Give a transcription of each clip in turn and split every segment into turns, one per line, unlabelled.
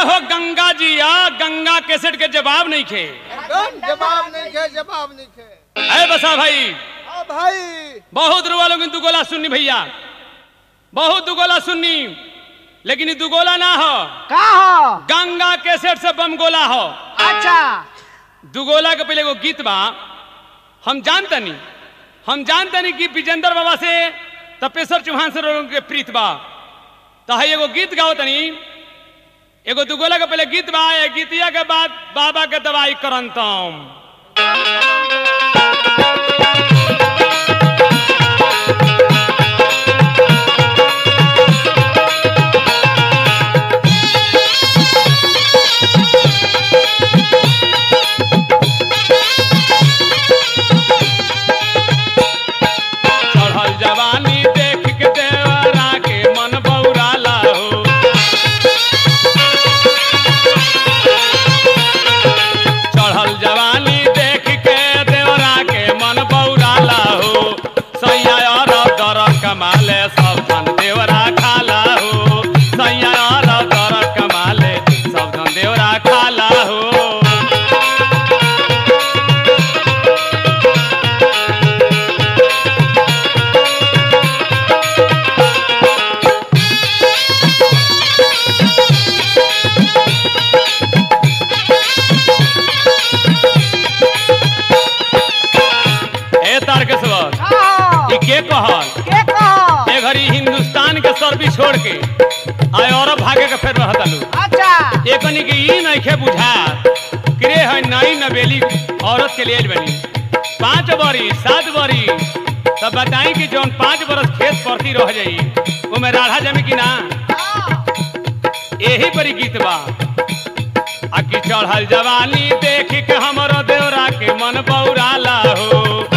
हो गंगा जी आ गंगा कैसेट के जवाब नहीं खे
एकदम जवाब नहीं खे जवाब नहीं खे
अरे बसा भाई
हाँ भाई
बहुत रुआ लोग दुगोला सुननी भैया बहुत दुगोला सुननी लेकिन ये दुगोला ना हो
का हो
गंगा कैसेट से बम गोला हो
अच्छा
दुगोला के पहले एगो गीत बा हम जानतनी हम जानतनी कि विजेंद्र बाबा से तपेश्वर चौहान से लोगों के प्रीत बा तो है एगो गीत गाओ तनी एगो दुगोला के पहले गीत बा ए गीतिया के बाद बाबा के दवाई करंतम चढ़ल जवानी देख के देवरा के मन बौराला हो चढ़ल जवानी देख के देवरा के मन बौराला हो सैया और दर कमाले सब धन देवरा खाला हो सैया और दर कमाले सब धन देवरा खाला हो ए तारकेश्वर
का हो
ई के कहल
के कहो
ए घड़ी हिंदुस्तान के सर्विस छोड़ के आए और भागे के फेर रहता लू
अच्छा
एकनी के ई नइखे बुझा करे है नई नवेली औरत के लिए बनी पाँच बरी सात बरी तब बताई कि जौन पाँच बरस खेत परती रह जाई ओमे राढ़ा जमी कि ना यही बड़ी गीत बा आ कि चढ़ल जवानी देख के हमरो देवरा के मन बौराला हो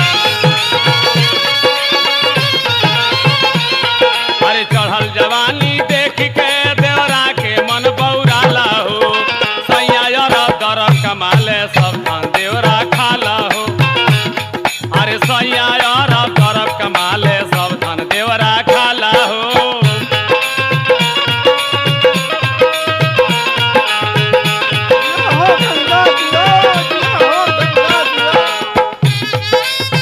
अरे चढ़ल जवानी देख के देवरा के मन बौराला हो सैया दर कमाले सब धन देवरा खाला हो अरे सैया दर कमाले सब धन देवरा खाला हो
हो गंगा दिया दिया हो गंगा दिया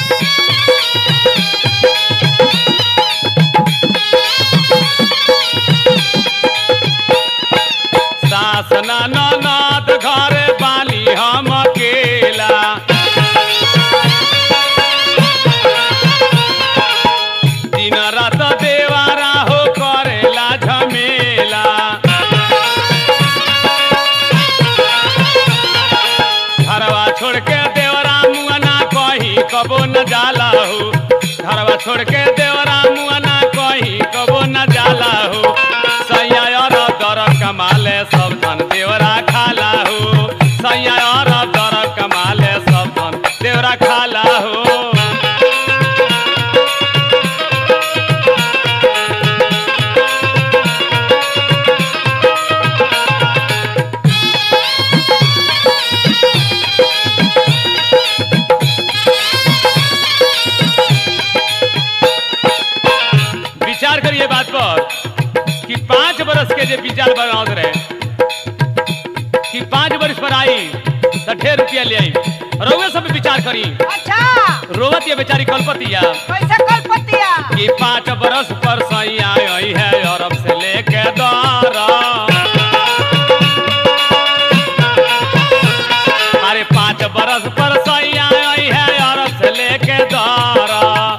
सास ननद घर बानी हम अकेला दिन रात देवारा हो करेला झमेला घरवा छोड़ के देवरा मुआना कहीं कबो न जाला हो घरवा छोड़ के देवरा मुआना कहीं कबो न जाला हो सैया और दर कमाले सब धन देवरा खाला हो सैया और दर कमाले सब धन देवरा खाला हो विचार करिए बात पर कि पांच बरस के जे विचार बनावत रहे कि पांच बरस पर आई तो ढेर रुपया ले आई रउए सब विचार करी
अच्छा
रोवत ये बेचारी कलपतिया
कैसे कलपतिया
कि पांच बरस पर सैया आई है अरब से लेके दारा अरे पांच बरस पर सैया आई है अरब से लेके दारा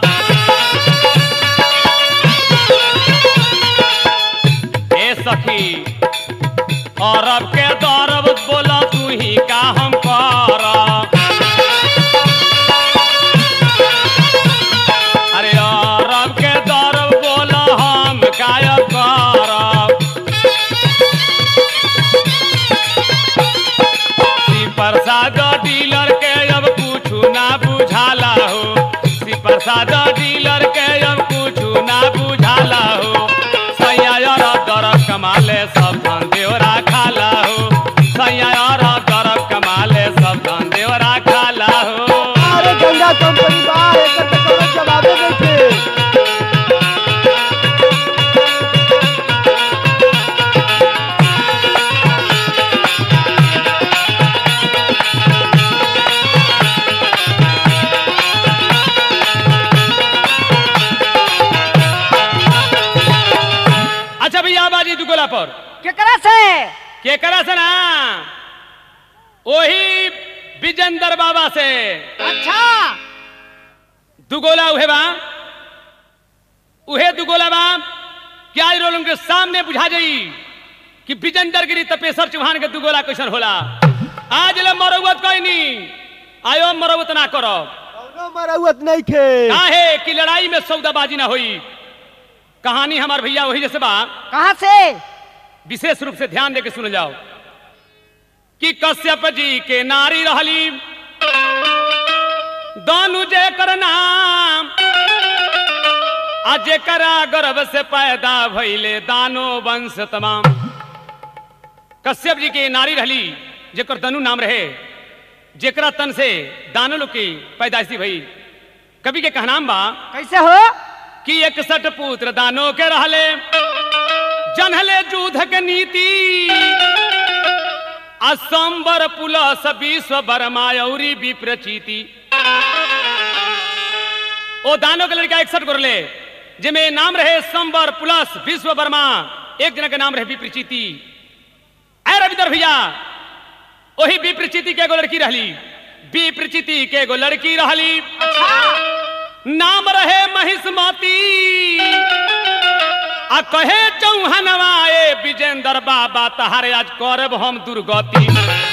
ए सखी अरब के दरब बोला तू ही का हम करा अरे अरब के दरब बोला हम काय करब पर
केकरा से
केकरा से ना वही विजेंद्र बाबा से
अच्छा
दुगोला उहे बा उहे दुगोला बा क्या ई रोल उनके सामने बुझा जाई कि विजेंद्र गिरी तपेश्वर चौहान के दुगोला कैसन होला आज ले मरौवत कोई नहीं आयो मरौवत ना करो
कौनो मरौवत नहीं खे
काहे कि लड़ाई में सौदाबाजी ना होई कहानी हमार भैया वही जैसे बा
कहाँ से
विशेष रूप से ध्यान देके सुन जाओ कि कश्यप जी के नारी रहली दानु जे कर नाम आ जेकरा गर्भ से पैदा भइले दानो वंश तमाम कश्यप जी के नारी रहली जेकर दनु नाम रहे जेकरा तन से दानो लोग की पैदाइशी भई कवि के कहनाम बा
कैसे हो
कि इकसठ पुत्र दानो के रहले जनहले जूध के नीति असंबर पुलस विश्व बरमायौरी विप्रचीति ओ दानो के लड़का इकसठ गोरले जिमे नाम रहे संबर पुलस विश्व वर्मा एक जना के नाम रहे विप्रचीति ऐ रविंदर भैया वही विप्रचीति के एगो लड़की रहली विप्रचीति के एगो लड़की रहली नाम रहे महिष्मती आ कहे चौहनवा ए विजेंद्र बाबा तहारे आज करब हम दुर्गति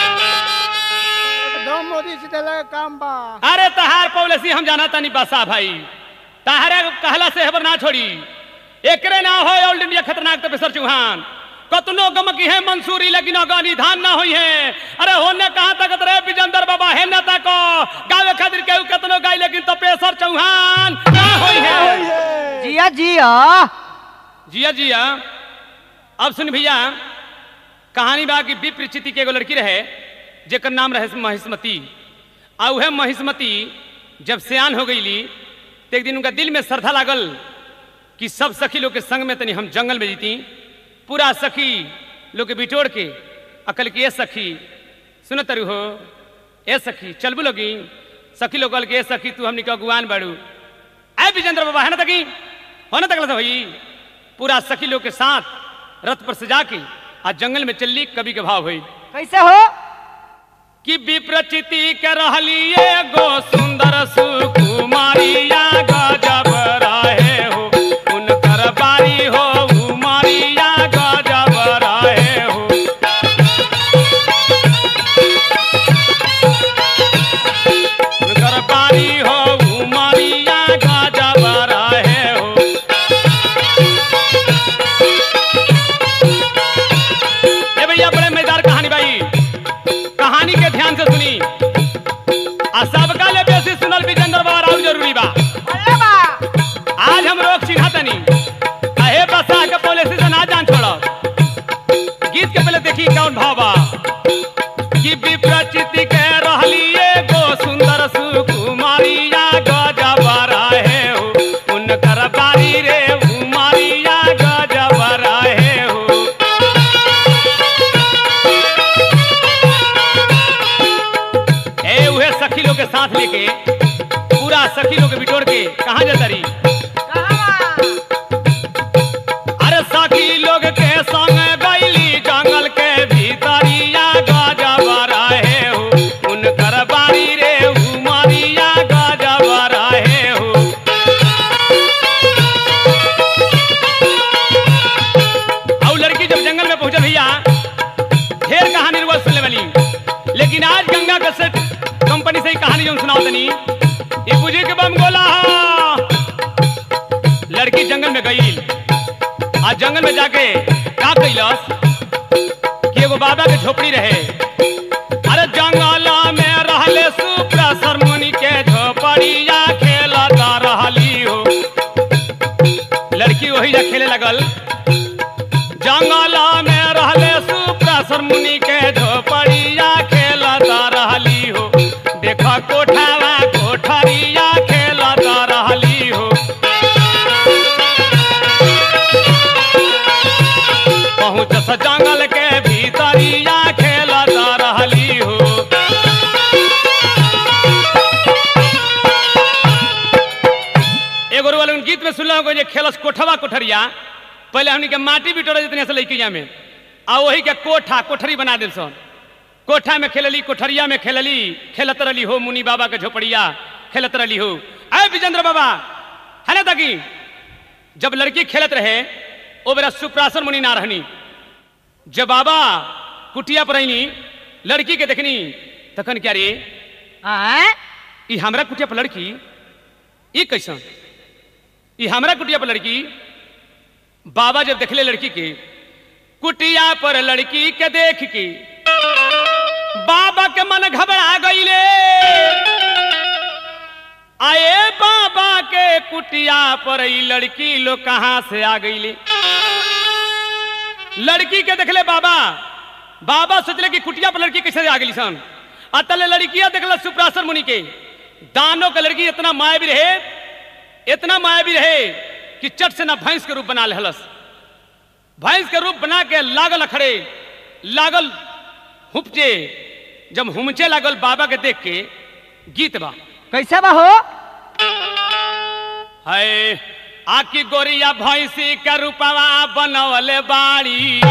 एकदम मोदी से चला काम बा
अरे तहार पॉलिसी हम जाना तानी बसा भाई तहारे कहला से हबर ना छोड़ी एकरे ना हो ऑल इंडिया खतरनाक तपेश्वर चौहान कतनो गम की है मंसूरी लेकिन अगानी धान ना हुई है अरे होने कहाँ तक रे विजेंद्र बाबा है न तक गावे खातिर केहू कतनो गाई लेकिन तपेश्वर चौहान ना हुई है
जिया जिया
जिया जिया अब सुन भैया कहानी बा कि विप्रचिति के एगो लड़की रहे जेकर नाम रहे महिष्मती आ उहे महिष्मती जब सियान हो गईली तो एक दिन उनका दिल में श्रद्धा लागल कि सब सखी लोग के संग में तनी हम जंगल में जीती पूरा सखी लोग के बिटोड़ के अकल की ए सखी सुन तरु हो ए सखी चलबू लोगी सखी लोग कल के ए सखी तू हमनी के अगुआन बाड़ू ऐ विजेंद्र बाबा है ना तकी हो ना तकला भाई पूरा सखी लोग के साथ रथ पर सजा के आज जंगल में चलली कवि के भाव हुई
कैसे हो
कि विप्रचिति के रहली एगो सुंदर सुकुमारिया गजब रहे हो उनकर बारी हो उमरिया गजब रहे हो उनकर बारी हो उमरिया गजब रहे हो ए भैया बड़े मजेदार कहानी भाई कहानी के ध्यान से सुनी आ सबका ले बेसी सुनल विजेंद्र बाबा राउर जरूरी बा
बोले बा
आज हम लोग चिन्हा तनी अहे बसा के पॉलिसी से ना जान छोड़ो गीत के पहले देखी कौन भाव बा कि विप्रचिति के रहली एगो सुंदर सुकुमारिया गजब रहे हो उनकर बारी रे उमारिया गजब रहे हो ए उहे सखी लोग के साथ लेके पूरा सखी लोग के बिटोर के कहाँ जाता रही
कहाँ
अरे सखी लोग के संग गईली जंगल के भीतरिया गजब रहे हो उनकर बारी रे उमरिया गजब रहे हो और लड़की जब जंगल में पहुंचे भैया ढेर कहानी रुआ सुनने वाली लेकिन आज गंगा कसेट कंपनी से ही कहानी जो सुनाओ तनी ये बुझे के बम गोला हा। लड़की जंगल में गई आज जंगल में जाके का कैलस कि एगो बाबा के झोपड़ी रहे अरे जंगल में रहले सुप्रा मुनि के झोपड़िया खेलता रहली हो लड़की वही जा खेले लगल जंगल में रहले सुप्रा मुनि के झोपड़िया खेलता रहली हो देख कोठावा कोठरिया खेलता रहली हो पहुँच स जंगल के भीतरिया खेलता रहली हो एगो वाले गीत में सुनल जे खेलस कोठवा कोठरिया पहले हमनी के माटी बिटोरा जितने से लड़किया में आ वही के कोठा कोठरी बना दिल सन कोठा में खेलली कोठरिया में खेलली खेलत रही हो मुनि बाबा के झोपड़िया खेलत रही हो अय विजेंद्र बाबा है ना तकी जब लड़की खेलत रहे ओ बेरा सुप्रासन मुनि ना रहनी जब बाबा कुटिया पर रहनी लड़की के देखनी तखन क्या रे
आय
ई हमरा कुटिया पर लड़की ई कैसन ई हमरा कुटिया पर लड़की बाबा जब देखले लड़की के कुटिया पर लड़की के देख के बाबा के मन घबरा गईले आए बाबा के कुटिया पर ई लड़की लोग कहाँ से आ गईले लड़की के देखले बाबा बाबा सोचले कि कुटिया पर लड़की कैसे आ गई सन अतले लड़किया देखल सुप्रासन मुनि के दानों का लड़की इतना मायावी रहे इतना मायावी रहे कि चट से ना भैंस के रूप बना लेहलस भैंस के रूप बना के लागल अखड़े लागल हुपचे जब हुमचे लागल बाबा के देख के गीत बा
कैसे बा हो
है आकी गोरिया भैंसी के रूपवा बनवले बाड़ी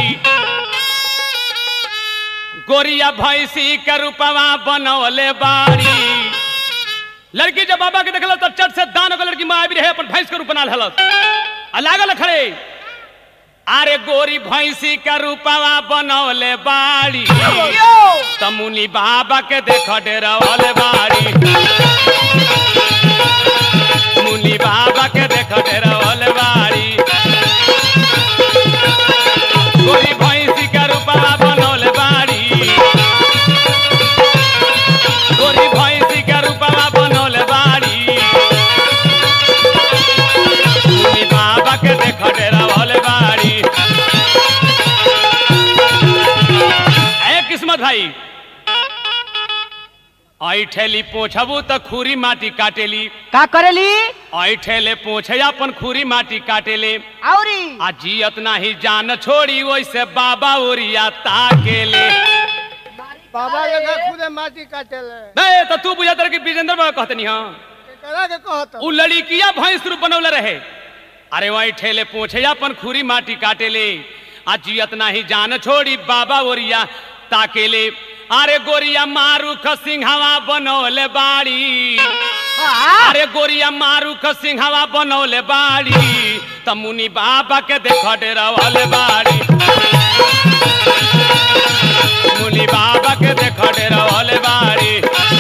गोरिया भैंसी के रूपवा बनवले बाड़ी लड़की जब बाबा के देखल तब चट से दान को लड़की माया भी रहे अपन भैंस के रूप बना लेहलस आ लागल खड़े अरे गोरी भैंसी के रूपवा बनवले बाड़ी तमुनी बाबा के देख डेरवले बाड़ी मुनि बाबा के देख डेरवले बाड़ी गोरी भैंसी के रूपवा बनवले बाड़ी गोरी भैंसी के रूपवा बनवले बाड़ी मुनि बाबा के देख डेरवले बाड़ी ए किस्मत भाई आई ठेली पोछबू त खुरी माटी काटेली
का करेली
आई ठेले पोछे अपन खुरी माटी काटेले
औरी
आ जियत नाही जान छोड़ी वैसे बाबा ओरिया ताकेले
बाबा के घर खुदे माटी काटेले
नहीं तो तू बुझा कि विजेंद्र बाबा कहतनी हाँ
केकरा के कहत
उ लड़किया भैंस रूप बनौले रहे अरे वही ठेले पोछे अपन खुरी माटी काटेले आ जियत नाही जान छोड़ी बाबा ओरिया ताकेले अरे गोरिया मारू सिंघावा बनौले बाड़ी
वाह
अरे गोरिया मारू सिंघावा बनौले बाड़ी त मुनि बाबा के देख डेरावले बाड़ी मुनि बाबा के देख डेरावले बाड़ी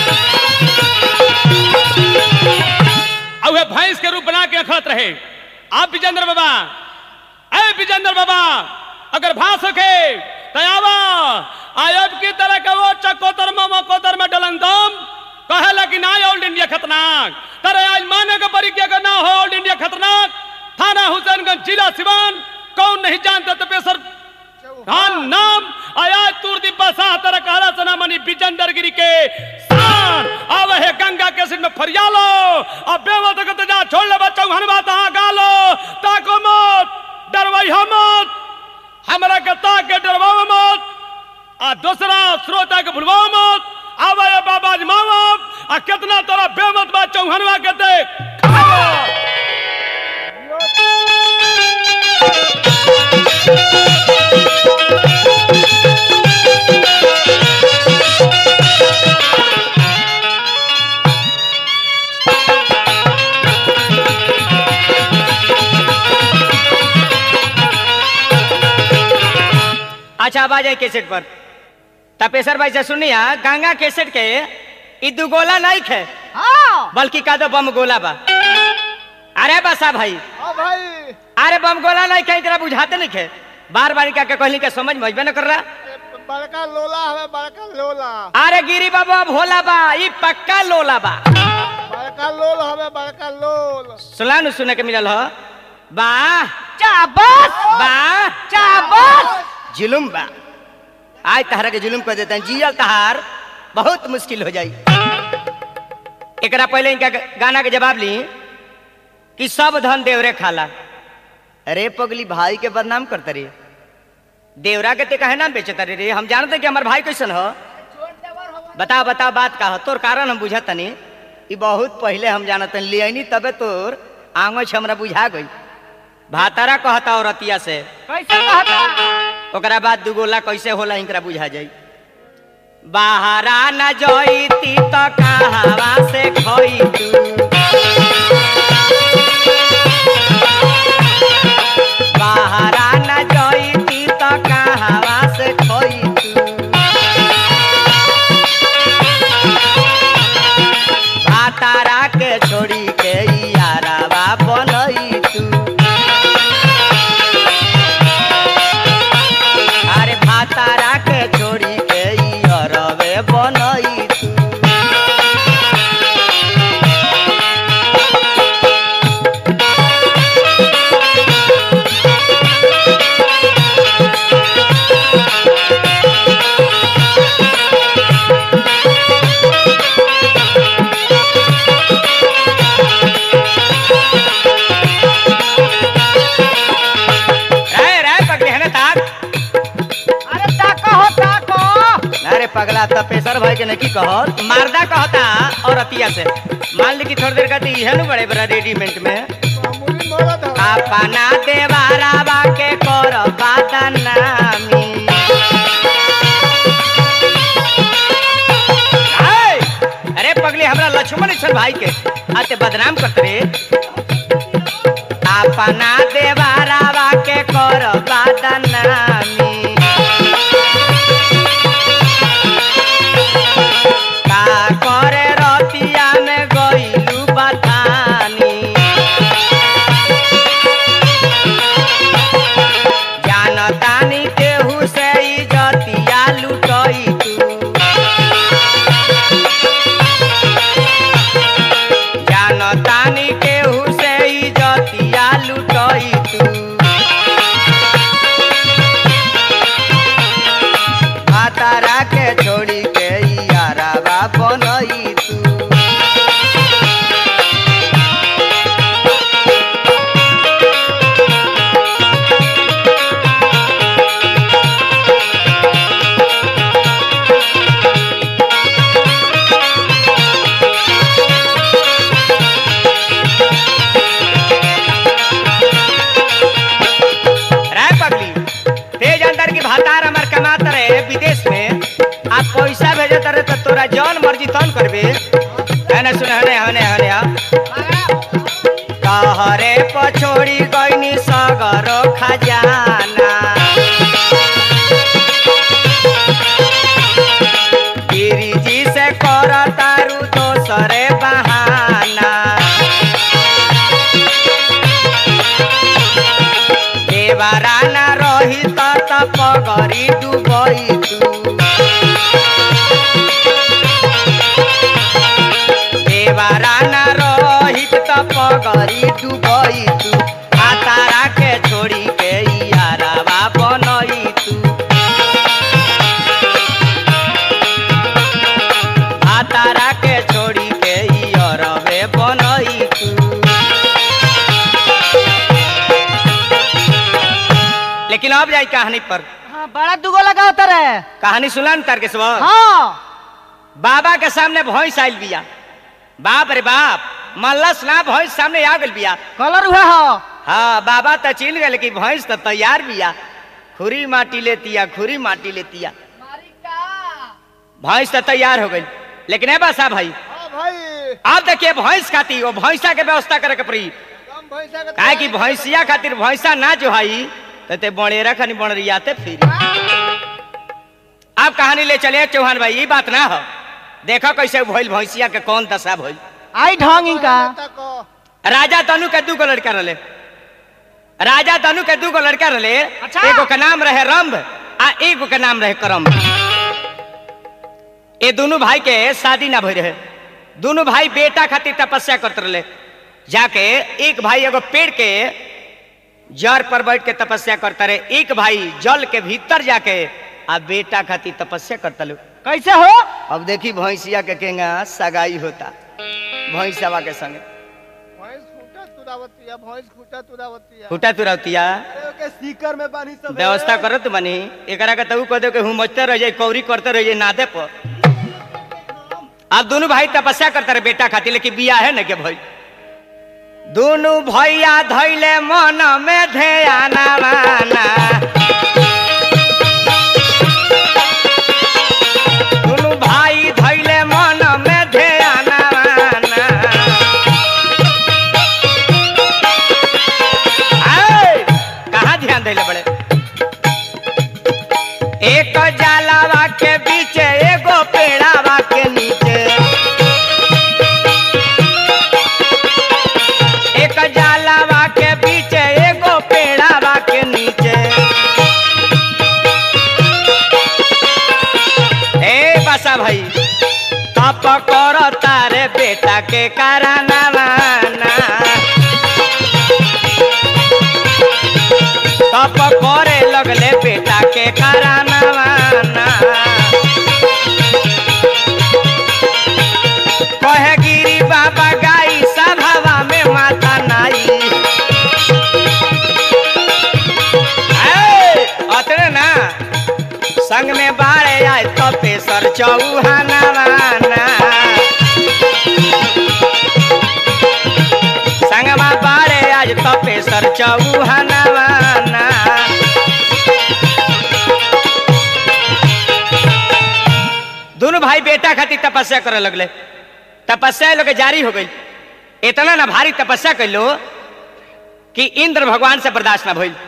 अब भैंस के रूप बना के खत रहे आप विजेंद्र बाबा अरे विजेंद्र बाबा अगर भास सके तयावा आयब की तरह का वो चकोतर में मकोतर में डलंदम कहेला कि ना ऑल इंडिया खतरनाक तरे आज माने का परीक्षा का ना हो ऑल इंडिया खतरनाक थाना हुसैनगंज जिला सिवान कौन नहीं जानता तो पेसर खान नाम आया तुर्दी बसा तर कहला सना मनी बिजंदर गिरी के शान आवे है गंगा के सिर में फरियालो अब बेवत के जा छोड़ ले बच्चा हन बात हां गालो ताको मत डरवाई मत हमरा के ताके डरवाओ मत आ दूसरा श्रोता के भुलवाओ मत आवे है बाबा जी मावा आ कितना तोरा बेमत बा चौहनवा के देख खाओ
अच्छा अब आ जाए कैसेट पर तपेसर भाई से सुनिया गंगा कैसेट के ई दू गोला नहीं खे बल्कि का दो बम गोला बा अरे बसा भाई
हाँ भाई
अरे बम गोला नहीं खे तेरा बुझाते नहीं खे बार बार का के कहली के समझ में अइबे न कर रहा
ए, बड़का लोला हवे बड़का लोला
अरे गिरी बाबा भोला बा ई पक्का लोला बा
बड़का लोल हवे बड़का लोल
सुना नु सुने के मिलल हो वाह
चाबस
वाह
चाबस
जुलुम बा आज तहरा के जुलुम कर देते हैं जियल तहार बहुत मुश्किल हो जाई एकरा पहले इनका गाना के जवाब ली कि सब धन देवरे खाला अरे पगली भाई के बदनाम करते रे देवरा के ते कहे नाम बेचता रे रे हम जानते कि हमार भाई कैसन हो बताओ बताओ बात का हो तोर कारण हम बुझत तनी ई बहुत पहले हम जानत ले तबे तोर आंगो हमरा बुझा गई भातारा कहता औरतिया से
कैसे कहता
ओकरा बाद दुगोला कैसे होला इनकरा बुझा जाई बाहरा न जईती त कहवा से खई तू बाहरा न जईती त कहवा से खई तू भातारा के छोड़ी के यारावा बनई तू अरे भातारा के छोड़ी के अरवे बनई तू रे रे पकड़े है ना ताक
अरे ताको हो ताको
अरे पगला त पेशर भाई के नहीं कहत मारदा कहता और अतिया से मान ली कि थोड़ी देर कहती इहे नु बड़े बड़ा रेडीमेंट में
मामूली मरद है
अपना देवारावा के कर बादनामी हाय! अरे पगली हमरा लक्ष्मण छल भाई के आते बदनाम करते रे अपना देवारावा के कर बादनामी का करे रतिया में गइलू बथानी जानतानी केहू से इजतिया लुटई तू जानतानी केहू से इजतिया लुटई तू भातारा के छोड़ी के यारावा बनई तू राय पगली तेज अंदर की भातार हमर कमात रहे विदेश में आप पैसा भेजत रहे तो तोरा जौन मर्जी तौन करबे हने सुन हने हने हने आ कहरे पछोड़ी गईनी सगरो खजाना गिरिजी से कर तारू दोसरे बहाना देवारा ना रही त पगरी डुबई तू देवारा ना रही त पगरी डुबई तू तारा के छोड़ी के यारावा बनई तू तारा के छोड़ी के अरवे बनई तू लेकिन अब जाई कहानी पर
हाँ बड़ा दुगो लगा होता रहे
कहानी सुना न तारकेश्वर
हाँ
बाबा के सामने भैंस आइल बिया बाप रे बाप मल्लस ना भैंस सामने आ गइल बिया
कलर हुआ हो
हाँ बाबा तो चिल गए लेकिन भैंस तो तैयार बिया खुरी माटी लेतिया खुरी माटी लेतिया भैंस तो तैयार हो गई लेकिन ए बसा भाई
हाँ भाई
आप देखिए भैंस खाती वो भैंसा के व्यवस्था करे के पड़ी
कम भैंसा के
काहे कि भैंसिया खातिर भैंसा ना जो हई तो ते बणेरा खनी बणरियाते फिर आप कहानी ले चले चौहान भाई ये बात ना हो देखो कैसे भइल भैंसिया के कौन दशा भइल
आई ढंग इनका
तको
राजा तनु के दू गो लड़का रहे राजा तनु के दू गो लड़का रहे
अच्छा।
एगो के नाम रहे रंभ आ एगो के नाम रहे करम ये दोनों भाई के शादी ना भई रहे दोनों भाई बेटा खातिर तपस्या करते रहे जाके एक भाई एगो पेड़ के जड़ पर बैठ के तपस्या करता रहे एक भाई जल के भीतर जाके आ बेटा खातिर तपस्या करता लो
कैसे हो
अब देखी भैंसिया के केंगा सगाई होता भैंसवा के संगे
भैंस खूटा तुरावतिया भैंस खूटा तुरावतिया
फूटा तुरौतिया
अरे ओके सीकर में बानी सब
व्यवस्था करत बनी एकरा के तू कह दे कि हुमचते रह जाए कौरी करते रह जाए नादे पर अब दोनों भाई तपस्या करते रहे बेटा खातिर लेकिन बिया है ना के भाई दुनु भैया धैले मन में ध्याना माना दुनु भाई धैले मन में ध्याना माना आए, कहाँ ध्यान धैले बड़े एक जालावा के बीच एगो पेड़ावा के नीचे एक जालावा के बीच एगो पेड़ावा के नीचे ए बसा भाई तप कर तारे बेटा के कराना माना तप करे लगले बेटा के कराना माना कहे गिरी बाबा गाई सभावा में माता नाई ए, अतने ना संग में बाड़े आए तो पेसर चौहाना माना संग में बाड़े आज तो पेसर चौहाना माना दोनों भाई बेटा खातिर तपस्या करे लगले तपस्या लोग के जारी हो गई इतना ना भारी तपस्या कर लो कि इंद्र भगवान से बर्दाश्त ना भइल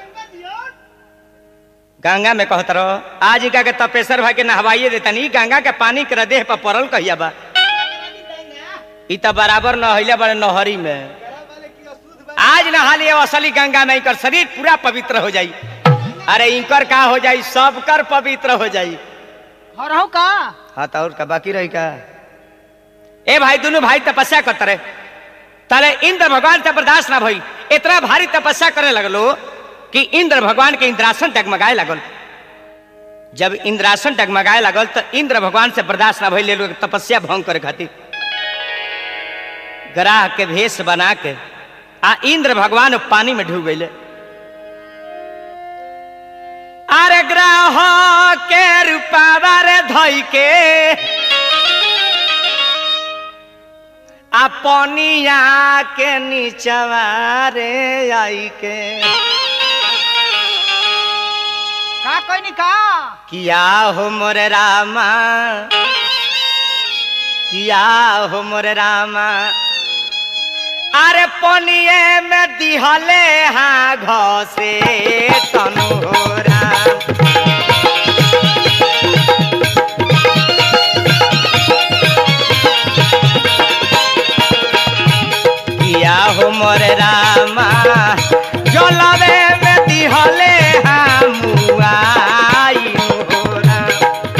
गंगा में कहत रहो आज का के तपेश्वर भाई के नहवाइए देता नहीं गंगा के पानी के देह पर पड़ल कहिया बा ई त बराबर नहैले बड़े नहरी में आज नहा लिए असली गंगा में इनकर शरीर पूरा पवित्र हो जाई अरे इनकर का हो जाई सबकर पवित्र हो जाई
हरहु का
हाँ तो और का बाकी रही का ए भाई दोनों भाई तपस्या करते रहे ताले इंद्र भगवान से बर्दाश्त ना भई इतना भारी तपस्या करे लगलो कि इंद्र भगवान के इंद्रासन डगमगाए लगल जब इंद्रासन डगमगाए लगल तो इंद्र भगवान से बर्दाश्त ना भई ले लोग तपस्या भंग करे खातिर ग्राह के भेष बना के आ इंद्र भगवान पानी में डूब गईले अरे ग्रह के रूपावा रे धई के अपनिया के नीचवा रे आई के
का कोई नहीं का
किया हो मोरे रामा किया हो मोरे रामा अरे पनिए में दिहले हाँ घसे तनोरा किया हो मोरे रामा जलवे में दिहले हाँ मुआई हो राम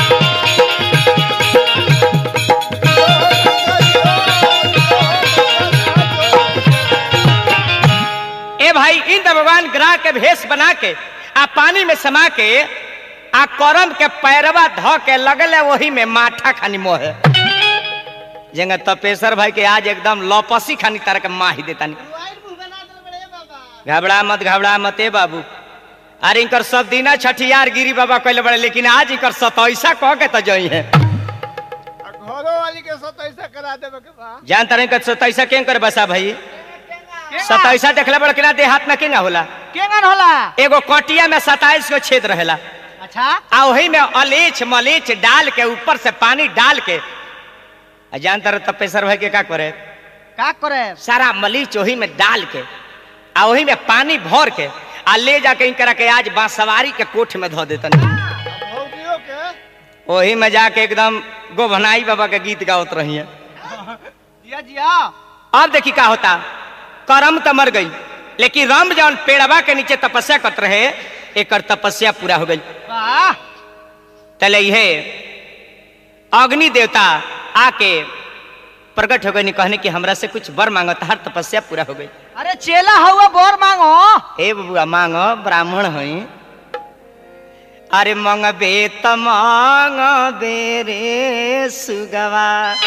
ए भाई इंद्र भगवान ग्रह के भेष बना के आ पानी में समा के आ करम के पैरवा ध के लगले वही में माठा खानी मोहे जेंगे तपेश्वर भाई के आज एकदम लपसी खानी तार के माही देतानी घबरा मत घबरा मत ए बाबू अरे इनकर सब दिना छठियार गिरी बाबा कहले बड़े लेकिन आज इनकर सतैसा कह के तो जई है
घरों वाली के साथ ऐसा करा देवे के बा
जान तारे इनकर सतैसा कें कर बसा भाई सतैसा देखले बड़ के ना देहात में केंगा होला
केंगन होला
एगो कटिया में सताइस गो छेद रहेला
अच्छा
आ वही में अलीच मलीच डाल के ऊपर से पानी डाल के आ जान तारे तपेश्वर भाई के का करे
का करे
सारा मलीच वही में डाल के आ वही में पानी भर के आ ले जाके इनकरा के आज बांसवारी के कोठ में धो देतन
भौजियों के
वही में जाके एकदम गोभनाई बाबा के गीत गावत रही है
जिया जिया
अब देखी का होता करम तो मर गई लेकिन राम जौन पेड़वा के नीचे तपस्या करत रहे एकर तपस्या पूरा हो गई
वाह
तले हे अग्नि देवता आके प्रकट हो गई कहने की हमरा से कुछ वर मांगो हर तपस्या पूरा हो गई
अरे चेला हुआ बोर मांगो
ए बबुआ मांगो ब्राह्मण हई अरे मंगबे त मंगबे रे सुगवा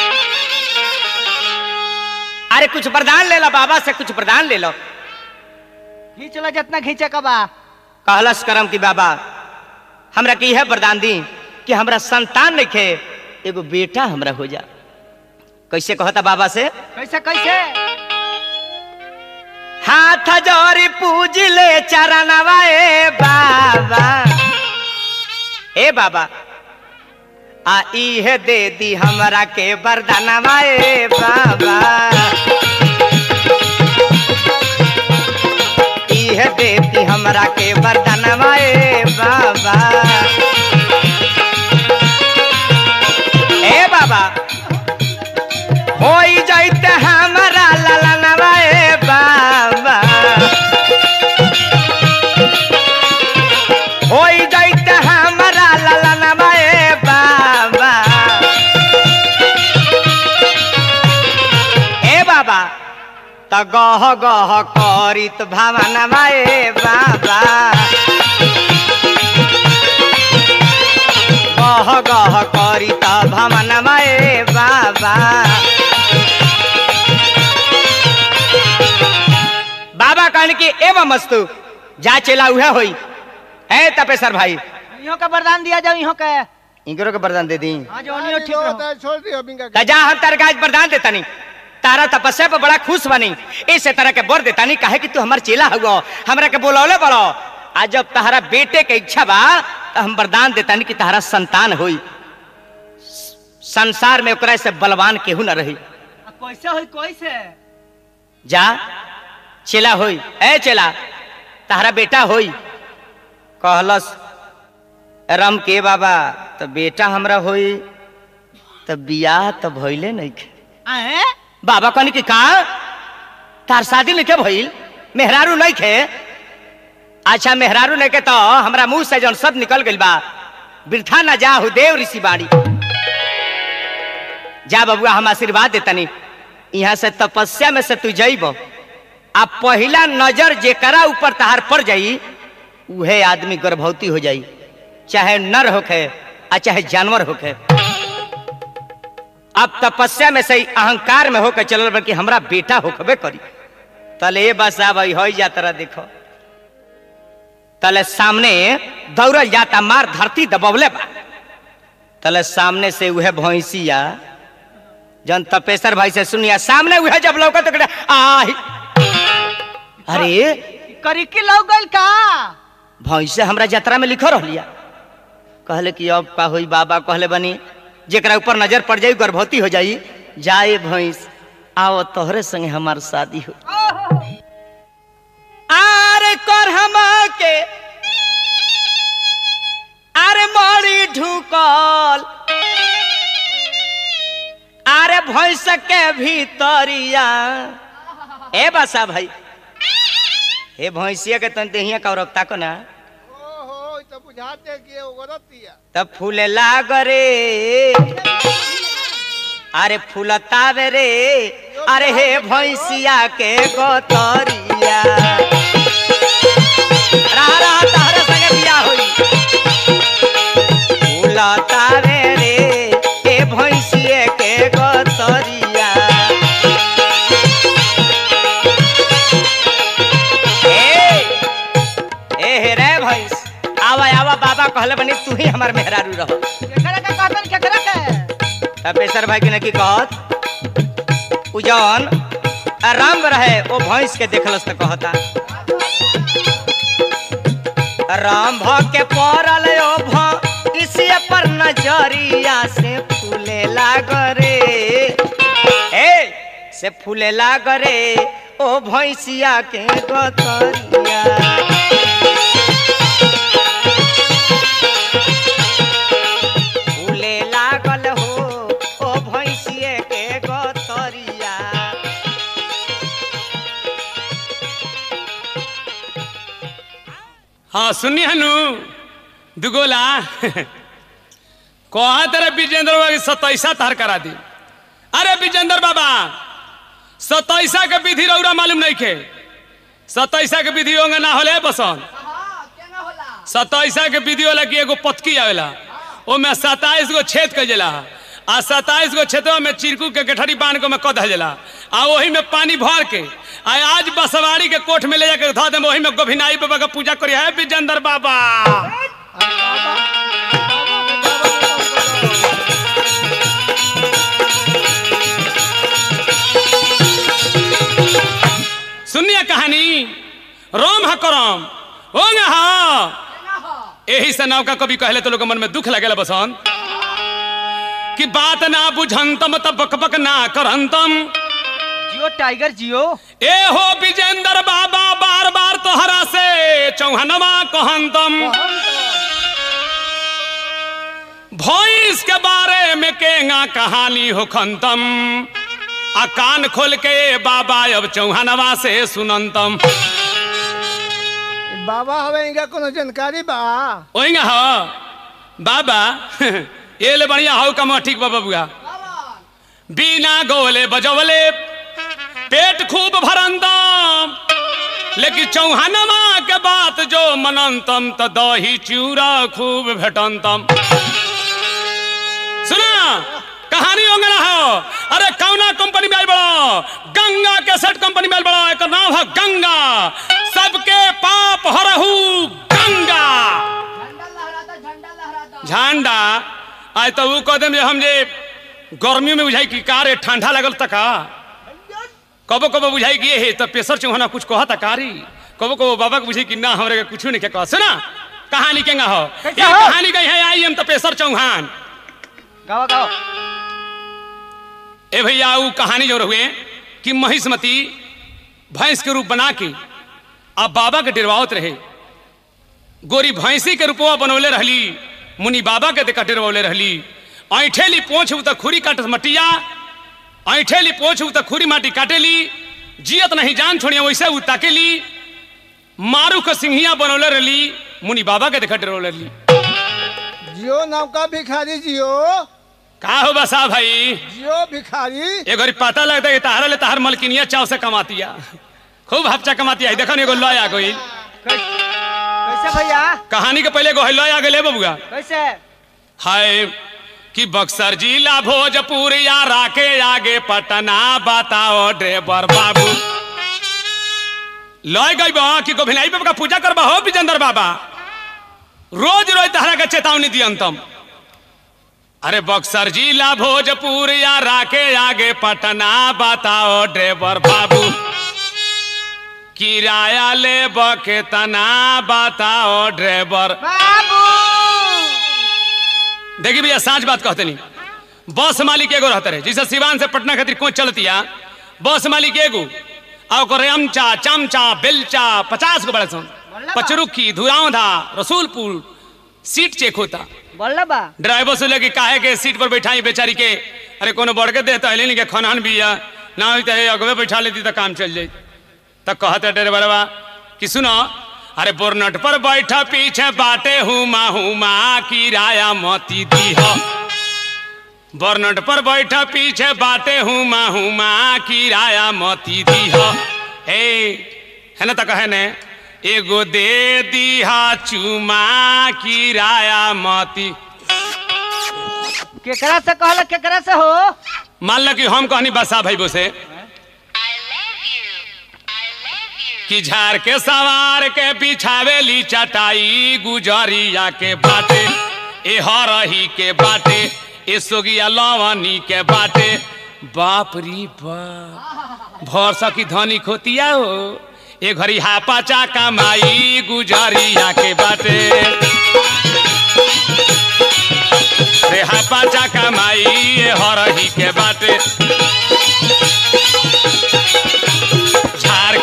अरे कुछ वरदान ले लो बाबा से कुछ वरदान ले लो
खींच लो जितना खींचे का बा
कहलस करम की बाबा हमरा की है वरदान दी कि हमरा संतान रखे एगो बेटा हमरा हो जा कैसे कहता बाबा से
कैसे कैसे
हाथ जोरी पूज ले चरणवा ए बाबा ए बाबा आ इहे दे दी हमरा के वरदानवा ए बाबा इहे दे दी हमरा के वरदानवा ए बाबा ए बाबा होई जाइते हमरा ललनवा ए बाबा होई जाइते हमरा ललनवा ए बाबा ए बाबा त गह गह करित भावनवा ए बाबा गह गह करित भावनवा ए बाबा बाबा कहने की एवं मस्तु जा चला उहे होई ए तपेसर भाई
इहो के वरदान दिया जाओ इहो के
इनकरो के वरदान दे दी
हाँ जो नहीं ठीक रहो
छोड़ दियो बिंगा
त जा हम तार गाज वरदान देता नहीं तारा तपस्या पर बड़ा खुश बनी इस तरह के बर देता नहीं काहे कि तू हमार चेला हुआ हमरा के बोलौले बड़ो आज जब तहरा बेटे के इच्छा बा तो हम वरदान देता नहीं कि तहरा संतान होई संसार में ओकरा से बलवान केहू न रही
आ, कैसे होई कैसे
जा चेला होई ए चेला तहरा बेटा होई कहलस राम के बाबा तो बेटा हमरा होई तो बियाह तो भइले नहीं
आए
बाबा कहनी कि का तार शादी नहीं के भइल मेहरारू नहीं खे अच्छा मेहरारू नहीं के तो हमरा मुंह से जौन सब निकल गइल बा वृथा न जाहु देव ऋषि बाड़ी जा बबुआ हम आशीर्वाद देतनी यहाँ से तपस्या में से तू जइब आ पहिला नजर जेकरा ऊपर तहार पड़ जाई उहे आदमी गर्भवती हो जाई चाहे नर होखे आ चाहे जानवर होखे अब तपस्या में से ही अहंकार में होकर चलल बल्कि हमरा बेटा होखबे करी तले ए बस अब हो जा तरह देखो तले सामने दौड़ल जाता मार धरती दबवले बा तले सामने से उहे भैंसिया जन तपेसर भाई से सुनिया सामने उहे जब लौका तो कहता, आही अरे
करी की लग गइल का
भैंसे हमरा यात्रा में लिखो रहलिया कहले कि अब का होई बाबा कहले बनी जेकरा ऊपर नजर पड़ जाई गर्भवती हो जाई जाए भैंस आओ तोहरे संगे हमार शादी हो आरे कर हम के आरे मरी ढुकल आरे भैंस के भीतरिया ए बसा भाई हे भैंसिया के तन देहिया का रखता को ना
ओहो ई तो बुझाते कि एगो गलतिया
तब फूले लाग रे अरे फूलतावे रे अरे हे भैंसिया के गोतरिया रहा रहा तहरे संगे बियाह होई फूलतावे रे हे भैंसिए के गोतरिया ए ए हे रे भैंस आवा आवा बाबा कहले बनी तू ही हमार मेहरारू रहो
केकरा के कहतन केकरा के
तपेसर भाई के ने की कहत उ जौन राम रहे ओ भैंस के देखलस त कहता राम भ के पड़ल ओ भ इसी पर नजरिया से फूले लाग रे ए से फूले लाग रे ओ भैंसिया के गतरिया फूले लागल हो ओ भैंसिए के गतरिया
हाँ सुनिए हनु दुगोला कहा तेरे विजेंद्र बाबा की सतैसा तार करा दी अरे विजेंद्र बाबा सतैसा के विधि रौरा मालूम नहीं के सतैसा के विधि होंगे ना होले बसन सतैसा के विधि होला कि एगो पतकी आवेला ओमे सताईस गो छेद कर जाला आ सताईस गो छेदवा में चिरकू के गठरी बांध के में कद जाला आ वही में पानी भर के आ आज बसवाड़ी के कोठ में ले जाकर धो दे वही में गोभिनाई बाबा का पूजा करी है विजेंद्र बाबा सुनिए कहानी करम हो गया हाँ यही से नौका कभी कहले तो लोग मन में दुख लगेला बसन कि बात ना बुझंतम तब बक बक ना करंतम
जियो टाइगर जियो
ए हो विजेंद्र बाबा बार बार तोहरा से चौहनवा कहंतम भैंस के बारे में केंगा कहानी हो खंतम आ कान खोल के बाबा अब चौहानवा से सुनंतम
बाबा हवे इनका कोनो जानकारी बा
ओइंगा हो बाबा ये ले बढ़िया हो कमा ठीक बाबा बुआ बिना गोले बजवले पेट खूब भरंतम लेकिन चौहानवा के बात जो मनंतम त दही चूरा खूब भेटंतम सुना कहानी होंगना हो अरे कौना कंपनी में आइल बड़ा गंगा के सेट कंपनी में आइल बड़ा एक नाम है गंगा सबके पाप हरहू गंगा झंडा आज तो वो कह देम जे हम जे गर्मी में बुझाई कि का रे ठंडा लगल तका कबो कबो बुझाई कि हे तो प्रेशर चौहाना कुछ कहा तकारी कबो कबो बाबा के बुझाई कि ना हमरे के कुछ नहीं के कह सुना कहानी केंगा हो
कैसा
ये
हो?
कहानी गई है आई एम तो प्रेशर चौहान
गाओ गाओ
ए भैया वो कहानी जो हुए कि महिष्मती भैंस के रूप बना के अब बाबा के डिरवावत रहे गोरी भैंसी के रूपवा बनौले रहली मुनि बाबा के देखा डिरवौले रहली ऐठेली पोछ त खुरी काटत मटिया ऐठेली पोछ त खुरी माटी काटेली जियत नहीं जान छोड़िया वैसे उ ताकेली मारू के सिंहिया बनौले रहली मुनि बाबा के देखा डिरवौले रहली
जियो नाम का भिखारी जियो
का हो बसा भाई
जियो भिखारी
एक बारी पता लगता है कि तहारा ले तहार मलकिनिया चाव से कमातिया खूब हफ्चा कमातिया है देखो ना एगो लॉय आ गई
कैसे भैया
कहानी के पहले एगो लॉय आ गई बबुआ
कैसे
हाय कि बक्सर जिला भोजपुर या राके आगे पटना बताओ ड्राइवर बाबू लॉय गई बा कि गोभिनाई बाबा का पूजा करबा हो विजेंद्र बाबा रोज रोज तहरा के चेतावनी दियंतम अरे बक्सर जिला भोजपुर या राके आगे पटना बताओ ड्राइवर बाबू किराया ले के तना बताओ ड्राइवर
बाबू
देखिए भैया साँच बात कहते नहीं बस मालिक एगो रहते रहे जैसे सिवान से पटना खातिर कोच चलतिया बस मालिक एगो आ ओकर रेमचा चमचा बेलचा पचास गो बड़े सन पचरुखी धुरावधा रसूलपुर सीट चेक होता
बोल बा
ड्राइवर से लेके काहे के सीट पर बैठाई बेचारी के अरे कोनो बढ़ के देता है नहीं के खनहन भी है ना होता है अगवे बैठा लेती तो काम चल जाए तब कहते ड्राइवरवा कि सुनो अरे बोरनट पर बैठा पीछे बाटे हुमा हुमा किराया मोती दी हो बोरनट पर बैठा पीछे बाटे हुमा हुमा किराया मोती दी हो हे है ना तो कहे ने एगो दे दीहा चुमा किराया मोती
केकरा से कहल केकरा से हो
मान लो कि हम कहनी बसा भाई से कि झाड़ के सवार के बिछावेली चटाई गुजरिया के बाटे ए हरही के बाटे ए सोगिया लवनी के बाटे बाप री बाप भर सकी धनी खोतिया हो ए घड़ी हापा चाका माई गुजरिया के बाटे रे हापा चाका माई ए हरही के बाटे झाड़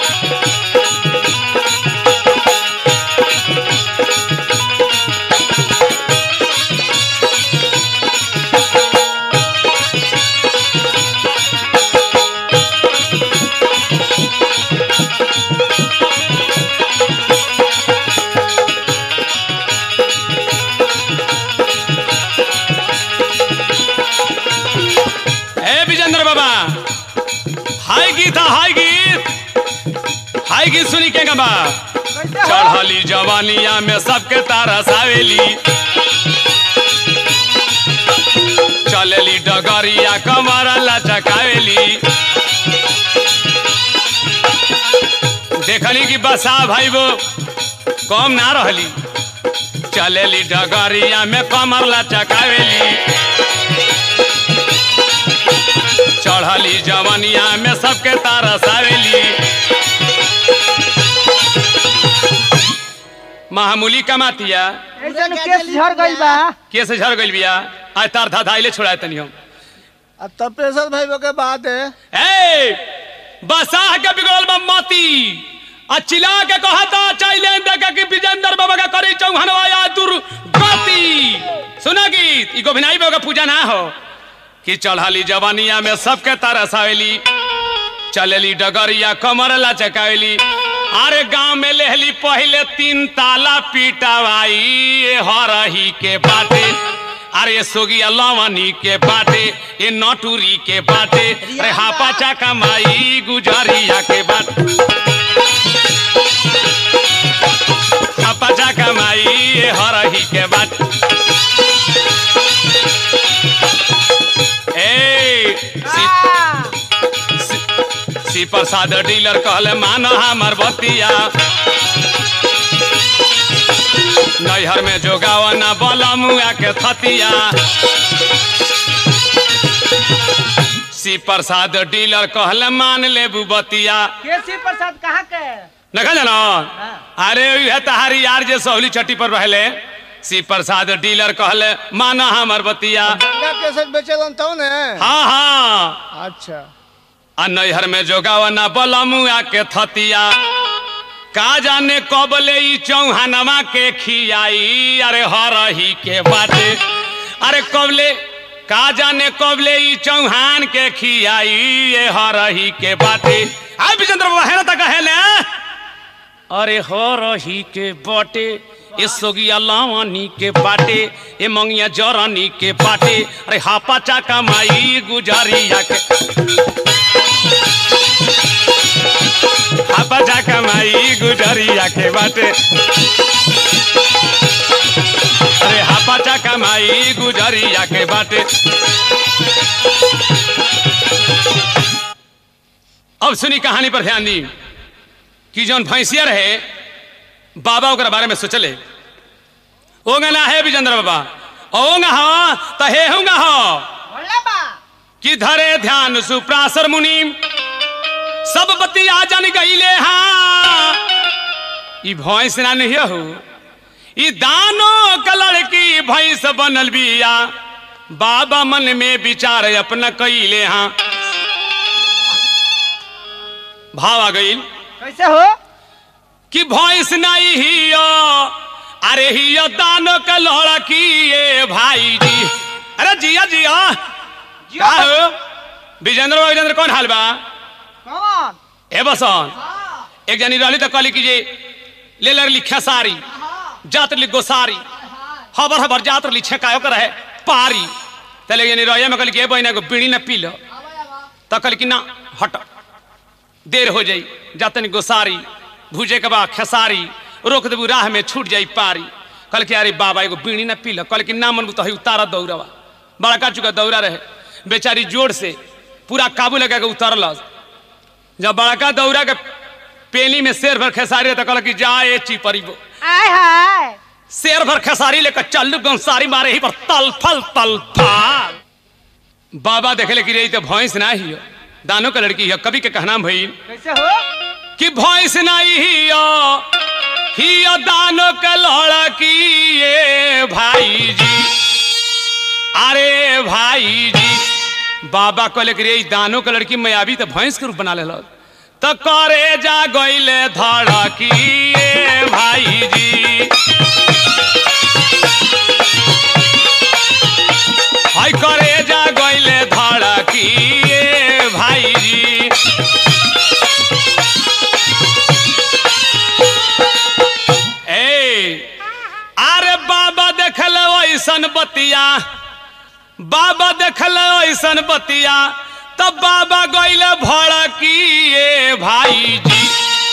ए विजेंद्र बाबा हाय गीत है, हाय गीत हाय गीत सुनी के गबा
कैसे हो
चढ़ली जवानिया में सबके तारा सावेली चलेली डगरिया कमरा लचकावेली देखली कि बसा भाई वो कम ना रहली चलेली डगरिया में कमर लचकावेली चढ़ली जवनिया में सबके तारा सावेली मामूली कमातिया
ऐसन केस झड़ गई बा
के से झड़ गइल बिया आज तार धा धाइले छोड़ा तनी हम
अब तपेश्वर भाई के बात है
ए बसाह के बिगड़ल बा माती आ चिल्ला के कहता चाइले देखे कि विजेंद्र बाबा का करी चौहानवा या दुर्गति सुना गीत ई गोभिनाई बाबा का पूजा ना हो कि चढ़ाली जवानिया में सबके तरस आवेली चलेली डगरिया कमर लचकावेली अरे गांव में लेहली पहले तीन ताला पीटावाई ये हरही के बाटे अरे ये सोगिया लवनी के बाटे ये नटूरी के बाटे अरे हापा चाका माई गुजरिया के बाटे हापा चाका माई ये हरही के बाटे ए सी सी प्रसाद डीलर कहले मान हमर बतिया नैहर में जोगाव न बलमुआ के थतिया सी प्रसाद डीलर कहले मान लेबू बतिया
केसी प्रसाद कहाँ के
नखा जानो अरे यह तहारी यार जे सहली चट्टी पर रहले सी प्रसाद डीलर कहले मान हमर बतिया
गंगा केसर बेचलन तो ने
हाँ हाँ
अच्छा
आ नैहर में जोगावना बलमुआ के थतिया का जाने कब ले ई चौहानवा के खियाई अरे हरही के बाटे अरे कब ले का जाने कब ले ई चौहान के खियाई ये हरही के बाटे आ विजेंद्र बाबा है ना तक है ले अरे हरही के बाटे ए सोगिया लावानी के बाटे ए मंगिया जरानी के बाटे अरे हापा चाका माई गुजरिया के हापा चाका माई गुजरिया के बाटे अरे हापा चाका माई गुजरिया के बाटे अब सुनी कहानी पर ध्यान दी कि जौन भैंसिया रहे बाबा ओकरा बारे में सोचले ओंगा ना है विजेंद्र बाबा ओंगा हो तो हे होंगा हो
बोला बा
कि धरे ध्यान सुप्रासर मुनि सब बतिया जन गईले हाँ ई भैंस ना नहीं हो ई दानो का लड़की भैंस बनल बिया बाबा मन में विचार अपना कईले हाँ भाव आ गई
कैसे हो
कि भैंस नहीं हियो अरे हियो दानो का लड़की ये भाई जी अरे जिया जिया का हो विजेंद्र बाबा, विजेंद्र कौन हाल बा
कौन
ए बसन एक जनी रहली तो कहली कि जे ले लरली खेसारी जात ली गोसारी हबर हबर जात ली छेकायो कर है पारी तले जनी रहे में कहली कि ए बहिना को बीड़ी न पी लो तो कहली कि ना हट देर हो जाई जातनी गोसारी भूजे के बाद खेसारी रोक देबू राह में छूट जाई पारी कहल कि अरे बाबा एगो बीड़ी न पी लो कहल कि ना मनबू तो है उतारा दौड़वा बड़का चुका दौड़ा रहे बेचारी जोर से पूरा काबू लगा के उतरलस जब बड़का दौड़ा के पेली में शेर भर खेसारी रहे तो कहल कि जा ए चिपरीबो
आय हाय
शेर भर खेसारी लेकर चल गंसारी मारे ही पर तल फल तल फाल बाबा देखले कि रे ई तो भैंस ना हियो दानो का लड़की है कवि के कहना भई
कैसे हो
कि भैंस नहीं हियो हियो दानो के लड़की ये भाई जी अरे भाई जी बाबा कहले कि रे ई दानो के लड़की मैं अभी तो भैंस के रूप बना ले तो करे जा गईले धड़की ये भाई जी हाय करे जा गईले धड़की ये भाई जी ए अरे बाबा देखल ऐसन बतिया बाबा देखल ऐसन बतिया तब बाबा गईले भड़की ये भाई जी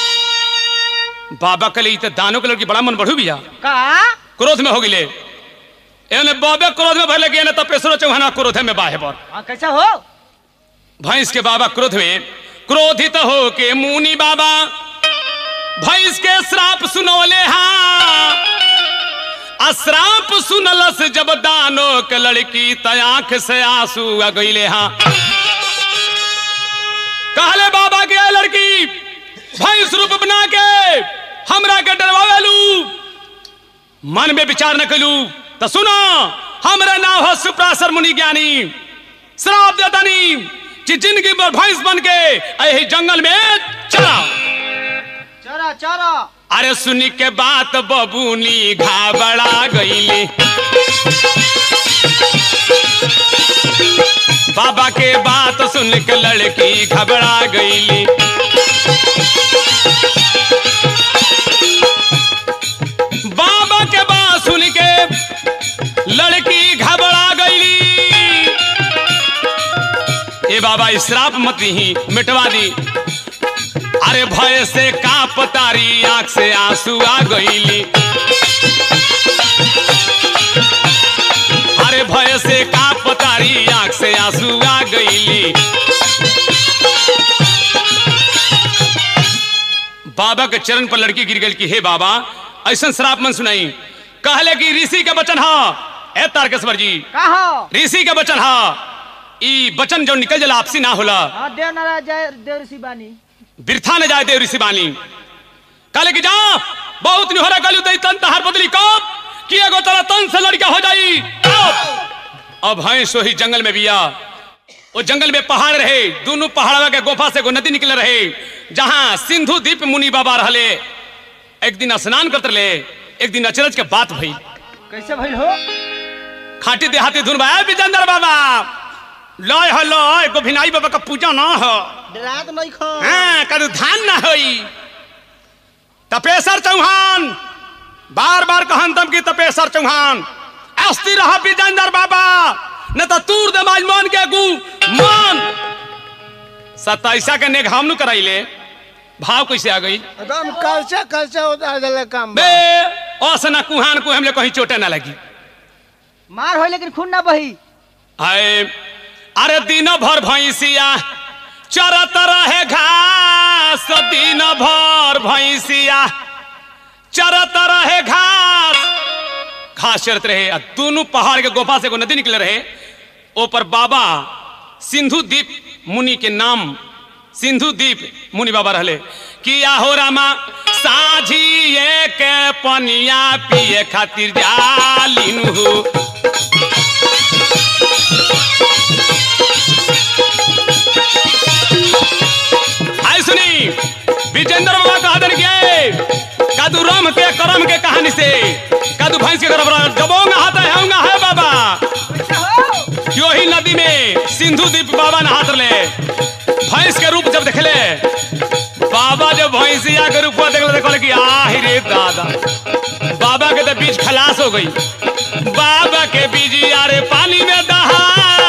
बाबा कले ई तो दानो के लड़की बड़ा मन बढ़ू बिया
का
क्रोध में हो गिले एने बाबे क्रोध में भले गेने तपेश्वर चौहाना क्रोध में बाहे बर
हाँ कैसे हो
भैंस के बाबा क्रोध में क्रोधित हो के मुनि बाबा भैंस के श्राप सुनौले हाँ आ श्राप सुनलस जब दानो के लड़की तयाख से आंसू आ गईले हाँ कहले बाबा के लड़की भैंस रूप बना के हमरा के डरवावेलू मन में विचार न कलू तो सुनो हमरा नाम है सुप्रासर मुनि ज्ञानी श्राप देतानी कि जिंदगी भर भैंस बन के यही जंगल में चला
चरा चरा
अरे सुनी के बात बबूनी घाबड़ा गईली बाबा के बात सुन के लड़की घबरा गईली बाबा के बात सुन के लड़की घबरा गईली ए बाबा इस श्राप मत ही मिटवा दी अरे भय से काप तारी आंख से आंसू आ गईली अरे भय से काप तारी आंख से आंसू आ गईली बाबा के चरण पर लड़की गिर गई कि हे बाबा ऐसा श्राप मन सुनाई कहले कि ऋषि के वचन हा ए तारकेश्वर जी
कहा
ऋषि के वचन हा ई वचन जो निकल जला आपसी ना होला
हाँ देव नारायण जय देव ऋषि बानी
बिरथा न जाए देव ऋषि बानी कहले कि जा बहुत निहरा कलू तई तन तहार बदली कब कि एगो तरह तन से लड़का हो जाई कब अब हैं सोही जंगल में बिया वो जंगल में पहाड़ रहे दोनों पहाड़वा के गुफा से एगो नदी निकल रहे जहां सिंधु दीप मुनि बाबा रहले एक दिन स्नान करते रहे एक दिन अचरज के बात भई
कैसे भइल हो
खाटी देहाती धुन भाई विजेंद्र बाबा लय हो लय गोभिनाई बाबा का पूजा ना हो
डरात नहीं खा
हाँ, करू धान न होई तपेसर चौहान बार बार कहन तम की तपेसर चौहान अस्ति रहा विजेंद्र बाबा न तो तूर दे माज मन के गु मन सताइसा के नेग हमनु कराइले भाव कैसे आ गई
एकदम कलचा कलचा होता है काम
बे असना कुहान को हमले कहीं चोटे ना लगी
मार हो लेकिन खून ना बही
आए अरे दिन भर भैंसिया चरत रहे घास दिन भर भैंसिया चरत रहे घास घास चरत रहे आ दोनों पहाड़ के गुफा से एगो नदी निकले रहे ऊपर बाबा सिंधु दीप मुनि के नाम सिंधु दीप मुनि बाबा रहले कि आहो रामा साझी के पनिया पिए खातिर जालिन हो आई सुनी विजेंद्र बाबा कहा दन के कादू राम के करम के कहानी से कादू भैंस के गरब जबोंगा हाथ है होंगा है बाबा
कैसे हो
क्यों ही नदी में सिंधु दीप बाबा नहात ले भैंस के रूप जब देखले बाबा जब भैंसिया के रूप देखले देखले कि आहि रे दादा बाबा के तो बीज खलास हो गई बाबा के बीज यारे पानी में दहा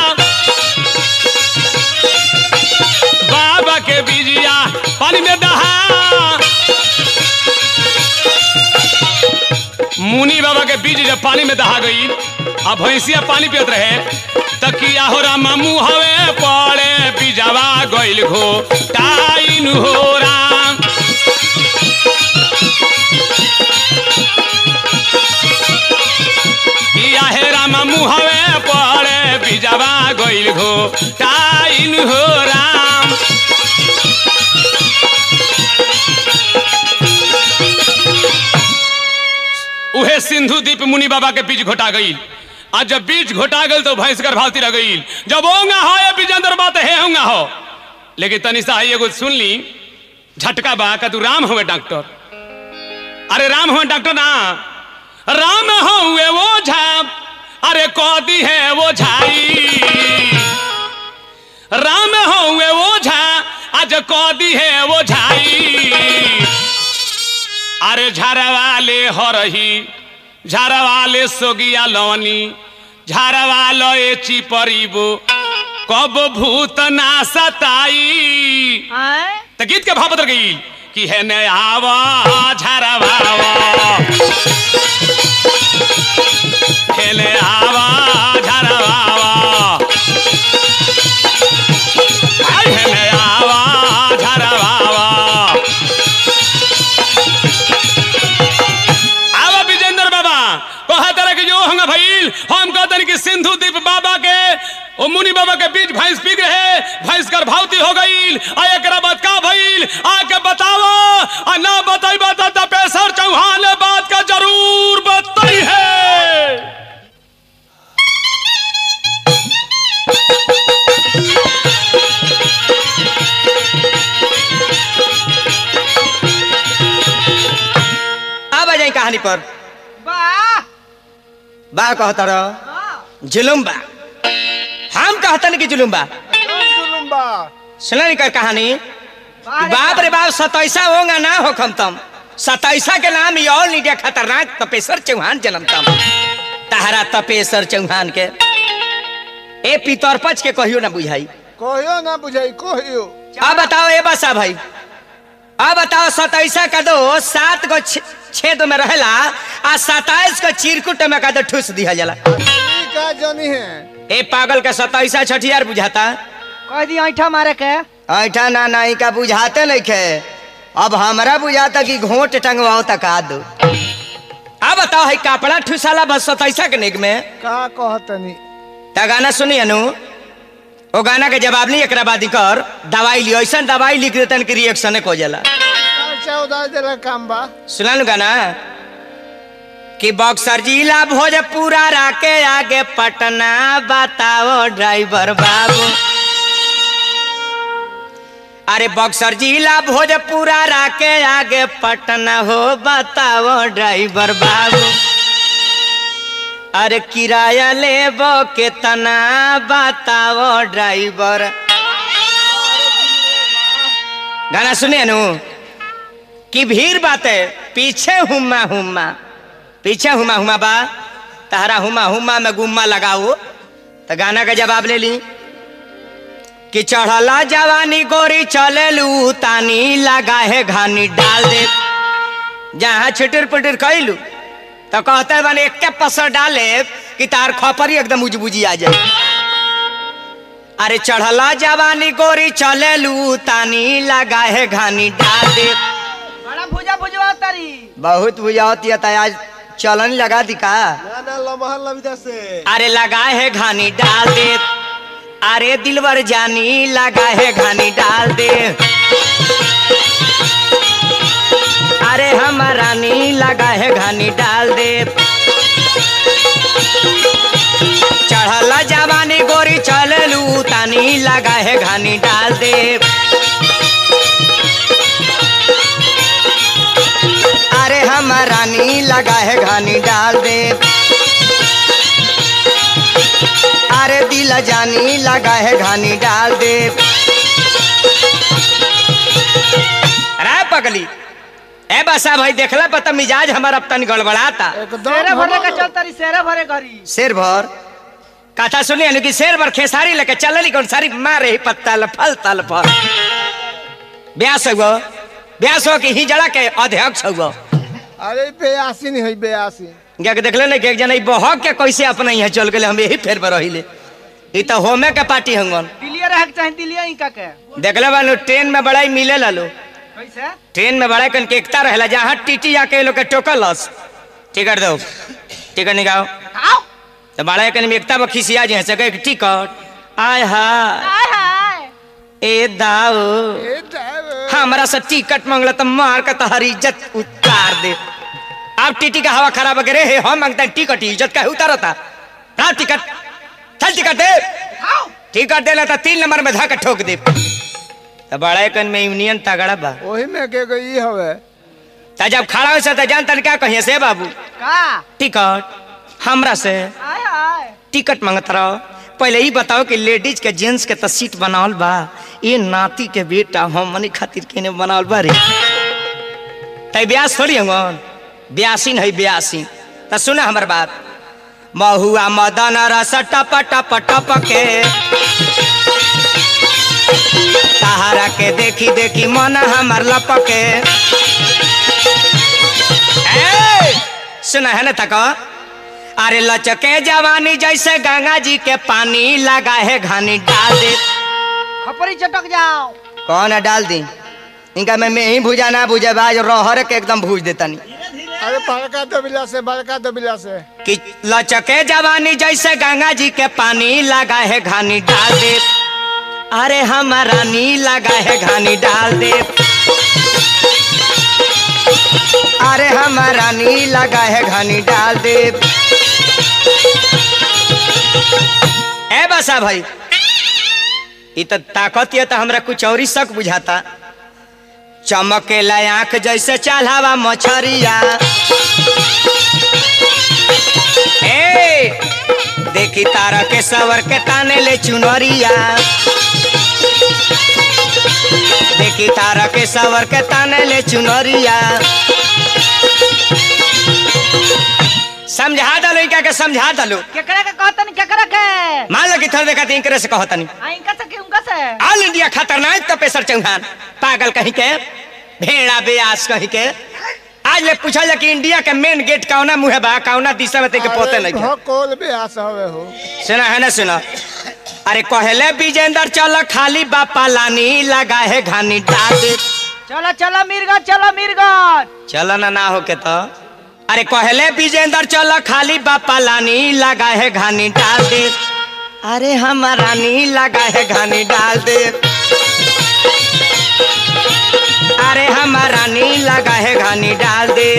बाबा के बीजिया पानी में दहा मुनि बाबा के बीज जब पानी में दहा गई अब भैंसिया पानी पियत रहे तकिया हो रामा मुहवे पड़े बीजावा गइल घो टाइन हो राम किया हे रामा मुहवे पड़े बीजावा गइल घो टाइन हो राम उहे सिंधु दीप मुनि बाबा के बीज घोटा गई आज जब बीज घोटा गई तो भैंस गर्भवती रह गई जब होंगा हो या बीजेंद्र बात है होंगा हो लेकिन तनिषा आई एगो सुन ली झटका बा का तू राम हुए डॉक्टर अरे राम हुए डॉक्टर ना राम हुए वो झा अरे कौदी है वो झाई राम हुए वो झा आज कौदी है वो झाई अरे झारवाले हरही झारवाले सोगिया लवनी झारवालो ए चिपरीबो कब भूत ना सताई
आए
त गीत के भाव बदल गई कि है ने आवा झरवावा है ने आवा झरवावा आई है ने आवा झरवावा आवा विजेंद्र बाबा कहा तरह के जो होंगे भइल हम कहते कि सिंधु दीप बाबा के ओ मुनि बाबा के बीच भैंस पीक रहे भैंस गर्भवती हो गई आ एकरा बाद का भइल आके बताओ आ ना बताई बता तपेसर चौहान बात का जरूर बता
कहानी पर
वाह
बा कहता रहो
वाह
जुलुम बा हम कहतन कि जुलुम बा
जुलुम बा
सुना नहीं कर कहानी
वाह रे
बाप रे बाप सतैसा होगा ना हो खम तम सतैसा के नाम ये ऑल इंडिया खतरनाक तपेश्वर चौहान जन्म तम तहरा तपेश्वर चौहान के ए पितरपच के कहियो ना बुझाई
कहियो ना बुझाई कहियो
अब बताओ ए बसा भाई अब बताओ सतैसा का दो सात गो छ- छेद में रहेला आ सताइस को चिरकुट में का दो ठूस दिया जाला
ई का जनी है
ए पागल का सतैसा छठियार बुझाता
कह दी ऐठा मारे के
ऐठा ना नहीं का बुझाते नहीं खे अब हमरा बुझाता कि घोट टंगवाओ तक आ दो अब बताओ है कपड़ा ठुसाला बस सतैसा के निक में
का कहतनी
ता गाना सुनी अनु ओ गाना के जवाब नहीं एकरा बाद कर दवाई लियो ऐसा दवाई लिख देतन कि रिएक्शन हो जाला
खर्चा उधार देला काम बा
सुना नु गाना कि बक्सर जिला भोजपुरा राके आगे पटना बताओ ड्राइवर बाबू अरे बक्सर जिला भोजपुरा राके आगे पटना हो बताओ ड्राइवर बाबू अरे किराया लेबो केतना बताओ ड्राइवर गाना सुने नु कि भीड़ बाते पीछे हुम्मा हुम्मा पीछे हुमा हुमा बा तहरा हुमा हुमा में गुम्मा लगाओ तो गाना का जवाब ले ली कि चढ़ला जवानी गोरी चले लू तानी लगा है घानी डाल दे जहाँ छिटर पिटर कैलू तो कहते बने एक के पसर डाले कि तार खपरी एकदम उजबुजी आ जाए अरे चढ़ला जवानी गोरी चले लू तानी लगा है घानी डाल दे
बड़ा भुजा भुजवा तारी
बहुत बुझाती है आज चलन लगा दी का
ना ना लमहर लविदा से
अरे लगा है घानी डाल दे अरे दिलवर जानी लगा है घानी डाल दे अरे हम रानी लगा है घानी डाल दे चढ़ल जवानी गोरी चललू तानी लगा है घानी डाल दे अरे हम रानी लगा है घानी डाल दे अरे दिल जानी लगा है घानी डाल दे अरे पगली ए बसा भाई देखला पता मिजाज हमारा अब तनी गड़बड़ाता
एकदम
सेरे भरे का
हमर-
चल तारी सेरे भरे घरी
शेर भर कथा सुनिए नु कि शेर भर खेसारी लेके चलली कौन सारी मारे ही पत्ता फल तल पर ब्यास हुआ ब्यास हो कि ही जड़ा के अध्यक्ष हुआ
अरे बेयासी नहीं है बेयासी
क्या के देखले नहीं कि एक जना ई बहक के कैसे अपना यहाँ चल गए हम यही फेर पर रहिले ई तो होमे के पार्टी हंगन
दिलिया रहे के चाहे दिलिया इनका के
देखले बानू ट्रेन में बड़ा ही मिले लालो
कैसे
ट्रेन में बड़ा कन के एकता रहेला जहाँ टीटी जाके लोग के टोकलस टिकट दो टिकट निकाओ
आओ
तो बड़ा कन में एकता बखिसिया जे सके टिकट आय हाय
हाय हाय
ए दाओ
ए ड्राइवर
हमरा से टिकट मांगला तो मार के तोहर इज्जत उतार दे अब टीटी का हवा खराब करे हे हम मांगता है टिकट इज्जत का उतारता ना टिकट चल टिकट दे
आओ
टिकट देला तो तीन नंबर में धक्का ठोक दे तो बड़ा कन में यूनियन तगड़ा बा
वही में के गई हवे
तो जब खड़ा हो तो जानता क्या कहिए से बाबू
का
टिकट हमरा से
हाय हाय
टिकट मांगत रहो पहले ही बताओ कि लेडीज के जेंट्स के तो सीट बनावल बा ये नाती के बेटा हमनी खातिर केने बनावल बा रे तै ब्यास थोड़ी हंगन ब्यासीन है ब्यासीन तो सुना हमर बात महुआ मदन रस टप टप टप के सहारा के देखी देखी मन हमर लपके ए, सुना है ना तक अरे लचके जवानी जैसे गंगा जी के पानी लगा है घानी डाल दे
खपरी चटक जाओ
कौन है डाल दी इनका मैं मैं ही भुजा ना भुजा आज रोहर के एकदम भूज देतनी
अरे बड़का दबिला से बड़का दबिला से
कि लचके जवानी जैसे गंगा जी के पानी लगा है घानी डाल दे अरे हमारा नी लगा है घानी डाल दे अरे हमारा नी लगा है घानी डाल दे ए बसा भाई ई तो ताकत ये तो हमरा कुछ और ही शक बुझाता चमकेला आंख जैसे चालावा मछरिया ए देखी तारा के सवर के ताने ले चुनरिया देखी तारा के सवर के ताने ले चुनरिया समझा दलो इनका के समझा दलो
केकरा के कहतनी केकरा के
मान लो कि थोड़े देखा इनकरे से कहतनी
आ इनका से कि उनका से
ऑल इंडिया खतरनाक तपेसर चौहान पागल कहीं के भेड़ा बेयास कहीं के आज ले पूछा जा कि इंडिया के मेन गेट कौना मुहे बा कौना दिशा में तेके पोते नहीं
हो कोल बे आस हवे हो
सुना है ना सुना अरे कहले विजेंदर चल खाली बापा लानी लगा है घानी डाल दे
चलो चलो मीरगंज चलो मीरगंज
चल ना ना हो के तो अरे कहले विजेंदर चल खाली बापा लानी लगा है घानी डाल दे अरे हमारा नी लगा है घानी डाल दे अरे हमारा नी लगा है घानी डाल दे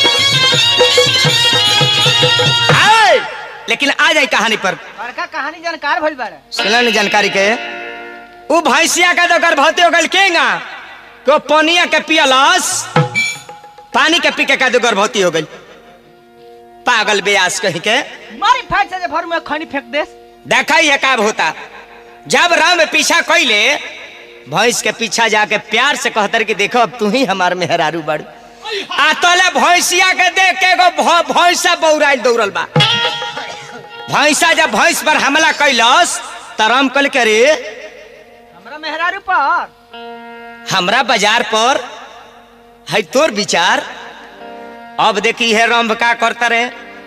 आए! लेकिन आ जाए कहानी पर
बड़का कहानी जानकार भइल बारे
सुना नहीं जानकारी के उ भैंसिया का तो गर्भवती हो गल केगा को पनिया के पियलस पानी के पी के का तो गर्भवती हो गई पागल बेयास कहीं के
मारी फाइट से जे भर में खनी फेंक देस
देखा ही है का होता जब राम पीछा कैले भैंस के पीछा जाके प्यार से कहतर कि देखो अब तू ही हमार मेहरारू बड़ आ तोले भैंसिया के देख के एगो भ- भैंसा बौराइल दौड़ल बा भैंसा जब भैंस पर हमला कैलस त राम कल के रे
हमरा मेहरारू पर
हमरा बाजार पर है तोर विचार अब देखी है रंभ का करता रे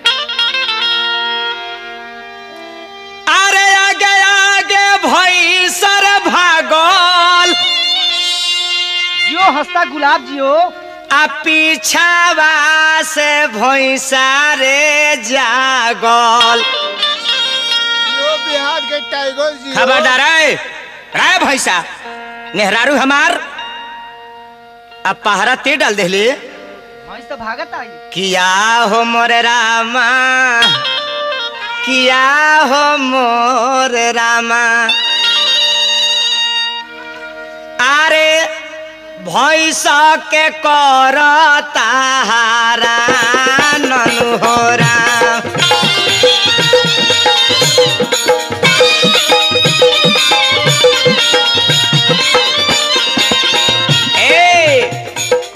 अरे आगे आगे भैंसर भागल
जियो हंसता गुलाब जियो
आ पीछावा से भैंसा रे जागल
यो बिहार के टाइगर जी
खबरदार है राय भैंसा नेहरारू हमार अब पहरा ते डाल देले
भैंस तो भागत आई
किया हो मोरे रामा किया हो मोर रामा अरे भैंस के कर ताहारा ननु हो राम ए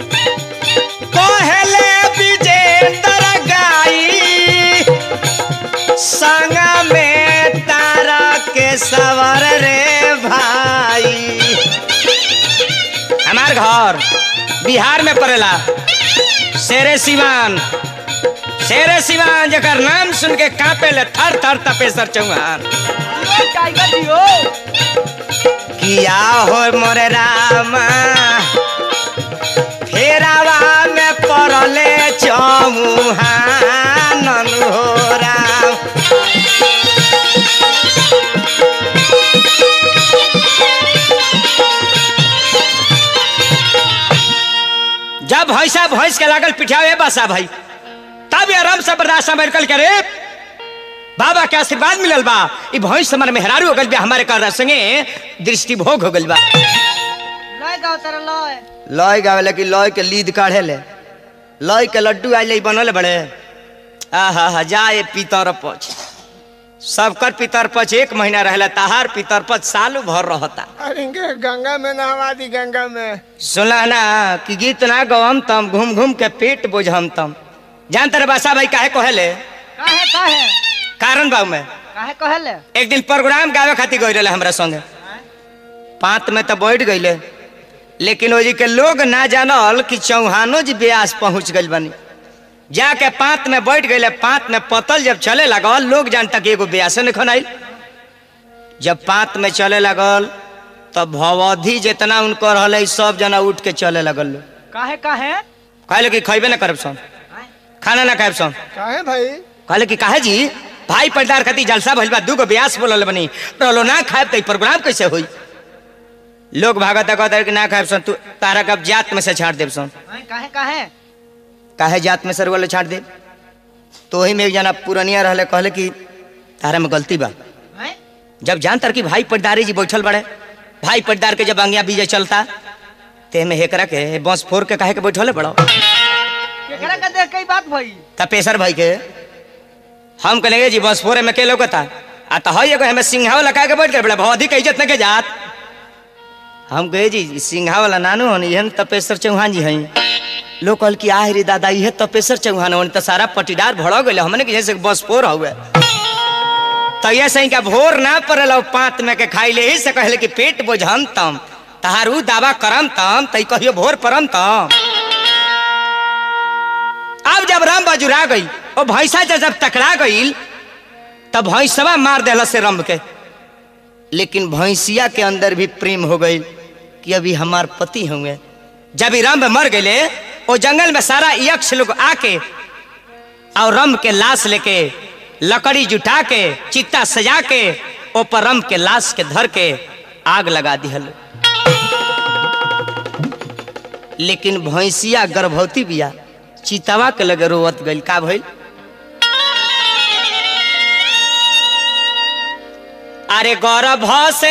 पहले विजेंदर गाई संग में तारा के सवर रे भाई हमार घर बिहार में पड़ेला शेरे सिवान शेरे सिवान जकर नाम सुन के कांपे ले थर थर तपेसर चौहान
जियो टाइगर जियो
किया हो मोरे रामा फेरावा में पड़ले चमुहान हो राम जब भैंसा भैंस के लागल पिठावे बसा भाई तब ये आराम से बर्दाश्त में निकल के रे बाबा के आशीर्वाद मिलल बा ई भैंस हमारे मेहरारू हो गल बा हमारे कर संगे दृष्टि भोग हो गल बा
लय गाओ तेरा लय
लॉय गावे कि लॉय के लीद काढ़े ले लॉय के लड्डू आज ले बनल बड़े आहा हा जाए पितर पच सबकर पितर पच एक महीना रहला ताहार पितर पच साल भर रहता
अरे इनके गंगा में नहवा दी गंगा में
सुनला ना कि गीत ना गवम तम घूम घूम के पेट बोझम तम जान तेरे बासा भाई काहे कहेले
काहे काहे
कारण बाबू में
काहे कहले
एक दिन प्रोग्राम गावे खातिर गई रहे हमरा संगे पात में तो बैठ गईले लेकिन ओजी के लोग ना जानल कि चौहानो जी ब्यास पहुंच गइल बनी जाके पात में बैठ गईले पात में पतल जब चले लगल लोग जानता कि एगो ब्यासे नहीं खनाइल जब पात में चले लगल तब भवधि जितना उनको रहले सब जना उठ के चले लगल लोग
काहे काहे
कहले कि खैबे ना करब सन खाना ना खाएब सन
काहे भाई
कहले कि काहे जी भाई पर्दार खाती जलसा भइल बा दूगो ब्यास बोलल बनी रहलो ना खाएब त ई प्रोग्राम कैसे होई लोग भागत कहता कि ना खाएब सन तू तारा कब जात में से छाड़ देब सन
हैं, काहे काहे
काहे जात में सर वाले छाड़ दे तो वही में एक जना पुरनिया रहले कहले कि तारा में गलती बा
हैं?
जब जान तर कि भाई पटदारी जी बैठल बड़े भाई पटदार के जब अंगिया बीजे चलता ते में हेकरा के बस फोर के काहे के बैठले बड़ो
केकरा के देख कई बात भई
तपेसर भाई के हम कहेंगे जी बस फोरे में के लोगता आ तो हई एगो हमें सिंघाव लगा के बैठ गए बड़ा भौधी के इज्जत न के जात हम कहे जी सिंघा वाला नानू हन यहन तपेसर चौहान जी हई लोग कहल कि आह रे दादा इहे तपेसर चौहान हन त सारा पटीदार भड़ गइल हमने के जैसे बस फोर हुए तो ये सही का भोर ना पड़ल और पात में के खाई ले ही से कहले कि पेट बोझम तम तहारू दावा करम तम तई कहियो भोर परम तम अब जब राम बजुरा गई और भैंसा जब जब टकरा गई तब भैंसवा मार देला से रंभ के लेकिन भैंसिया के अंदर भी प्रेम हो गई कि अभी हमार पति होंगे जब ही रंभ मर गए वो जंगल में सारा यक्ष लोग आके और रंभ के लाश लेके लकड़ी जुटा के चित्ता सजा के ऊपर रंभ के लाश के धर के आग लगा दिहल लेकिन भैंसिया गर्भवती बिया चितवा के लगे रोवत गइल का भइल अरे गर्भ से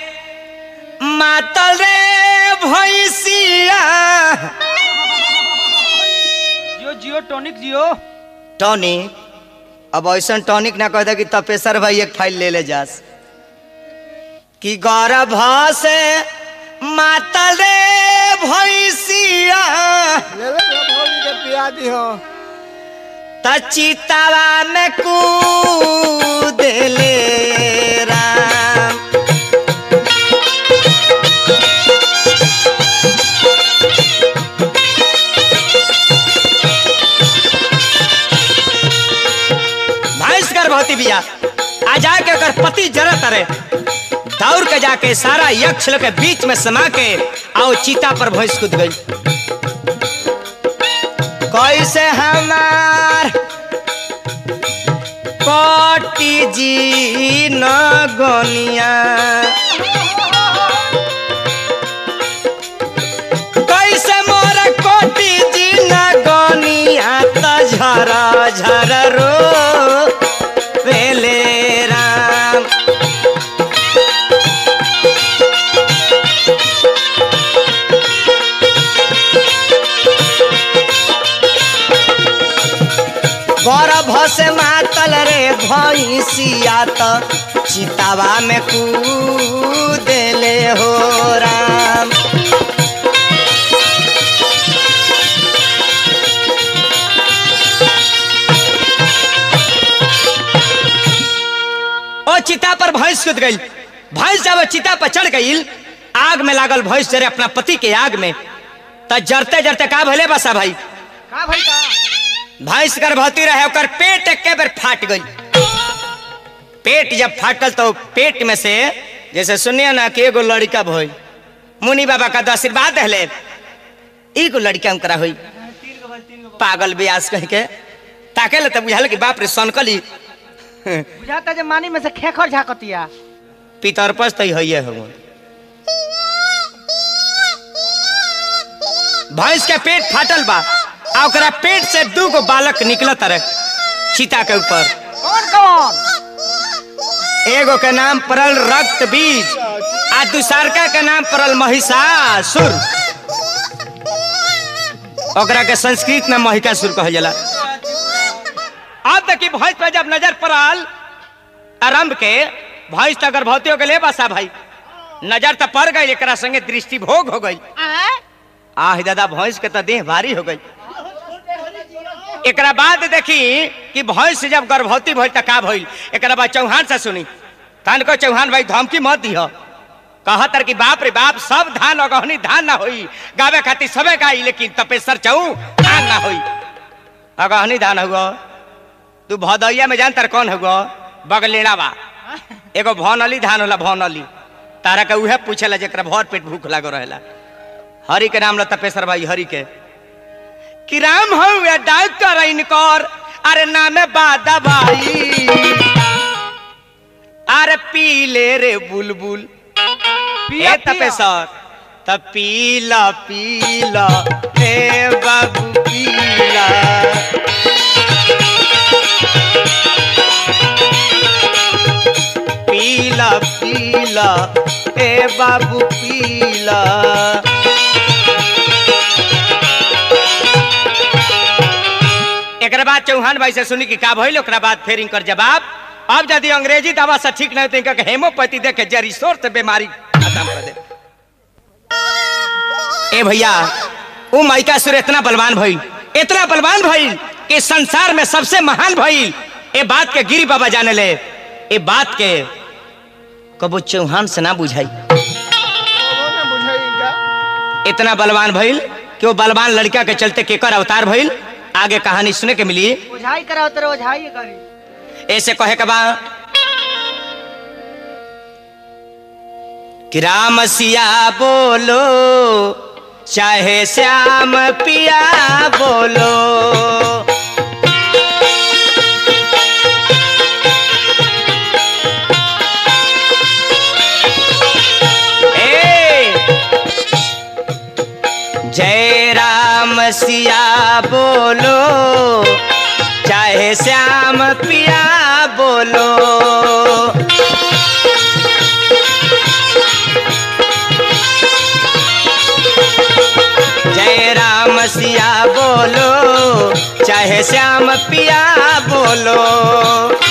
मातल रे भैंसिया
जियो जियो टॉनिक जियो
टॉनिक अब ऐसा टॉनिक ना कह दे कि तपेसर भाई एक फाइल ले ले जास कि गर्भ से मातल रे भैंसिया
ले ले रे भौजी के पिया दी हो
त चितवा में कूद ले राम भैंस गर्भवती बिया आ जाके ओकर पति जरत रे दौड़ के जाके सारा यक्ष लोग के बीच में समा के आओ चीता पर भैंस कूद गई कैसे हमार कोटी जी न गनिया कैसे मोर कोटी जी न गनिया त झर झर रो पेले राम गर्भ से मातल रे भैंसिया त चितावा में कूदले हो राम ओ चिता पर भैंस कूद गई भैंस जब चिता पर चढ़ गई आग में लागल भैंस जरे अपना पति के आग में त जरते जरते का भले बसा भाई
का भई का
भैंस गर्भवती रहे ओकर पेट एके बेर फाट गई पेट जब फाटल तो पेट में से जैसे सुनिए ना कि एगो लड़का भई मुनि बाबा का तो आशीर्वाद दहले एगो लड़का अंकरा हुई पागल ब्यास कह के ताके ले तब बुझाल कि बाप रे सनकली
बुझाता जे मानी में से खेखर झाकतिया
पितर पस तो हइये हो भैंस के पेट फाटल बा आ ओकरा पेट से दू गो बालक निकलत रहे चीता के ऊपर
कौन कौन
एगो के नाम पड़ल रक्त बीज आ दूसरका के नाम पड़ल महिषासुर ओकरा के संस्कृत में महिषासुर कहल जाला अब तक की भैंस पे जब नजर पड़ल आरंभ के भैंस तो गर्भवती हो गए बसा भाई नजर तो पड़ गई एकरा संगे दृष्टि भोग हो गई आह दादा भैंस के तो देह भारी हो गई एकरा बाद देखी कि भैंस जब गर्भवती भइल त का भइल एकरा बाद चौहान से सुनी तहन को चौहान भाई धमकी मत दिह कहतर कि बाप रे बाप सब धान अगहनी धान ना होई गावे खातिर सबे गाई लेकिन तपेसर चौ धान ना होई अगहनी धान हुआ तू भदौया में जान तर कौन हुआ बगलेड़ा बा एगो भौनली धान होला भौनली तारा के उहे पूछेला जेकरा भर पेट भूख लागो रहेला हरि के नाम ला तपेसर भाई हरि के कि राम हउए डॉक्टर इनकर अरे नामे बा दवाई अरे पी ले रे बुलबुल
पिया,
ए तपेसर त पीला पीला ए बाबू पीला पीला पीला ए बाबू पीला एक बाद चौहान भाई से सुनी कि का भइल ओकरा बाद फिर इनकर जवाब अब यदि अंग्रेजी दवा से ठीक नहीं तो इनका हेमोपैथी देके जरी सोर से बीमारी खत्म कर दे ए भैया वो माइका सुर इतना बलवान भइल इतना बलवान भइल कि संसार में सबसे महान भइल ए बात के गिरी बाबा जाने ले ए बात के कबो चौहान से ना बुझाई
वो ना बुझाई का
इतना बलवान भइल कि वो बलवान लड़का के चलते केकर अवतार भइल आगे कहानी सुने के मिली
ओझाई कराओ तेरे ओझाई करी
ऐसे कहे के बा कि राम सिया बोलो चाहे श्याम पिया बोलो ए जय राम सिया बोलो चाहे श्याम पिया बोलो जय राम सिया बोलो चाहे श्याम पिया बोलो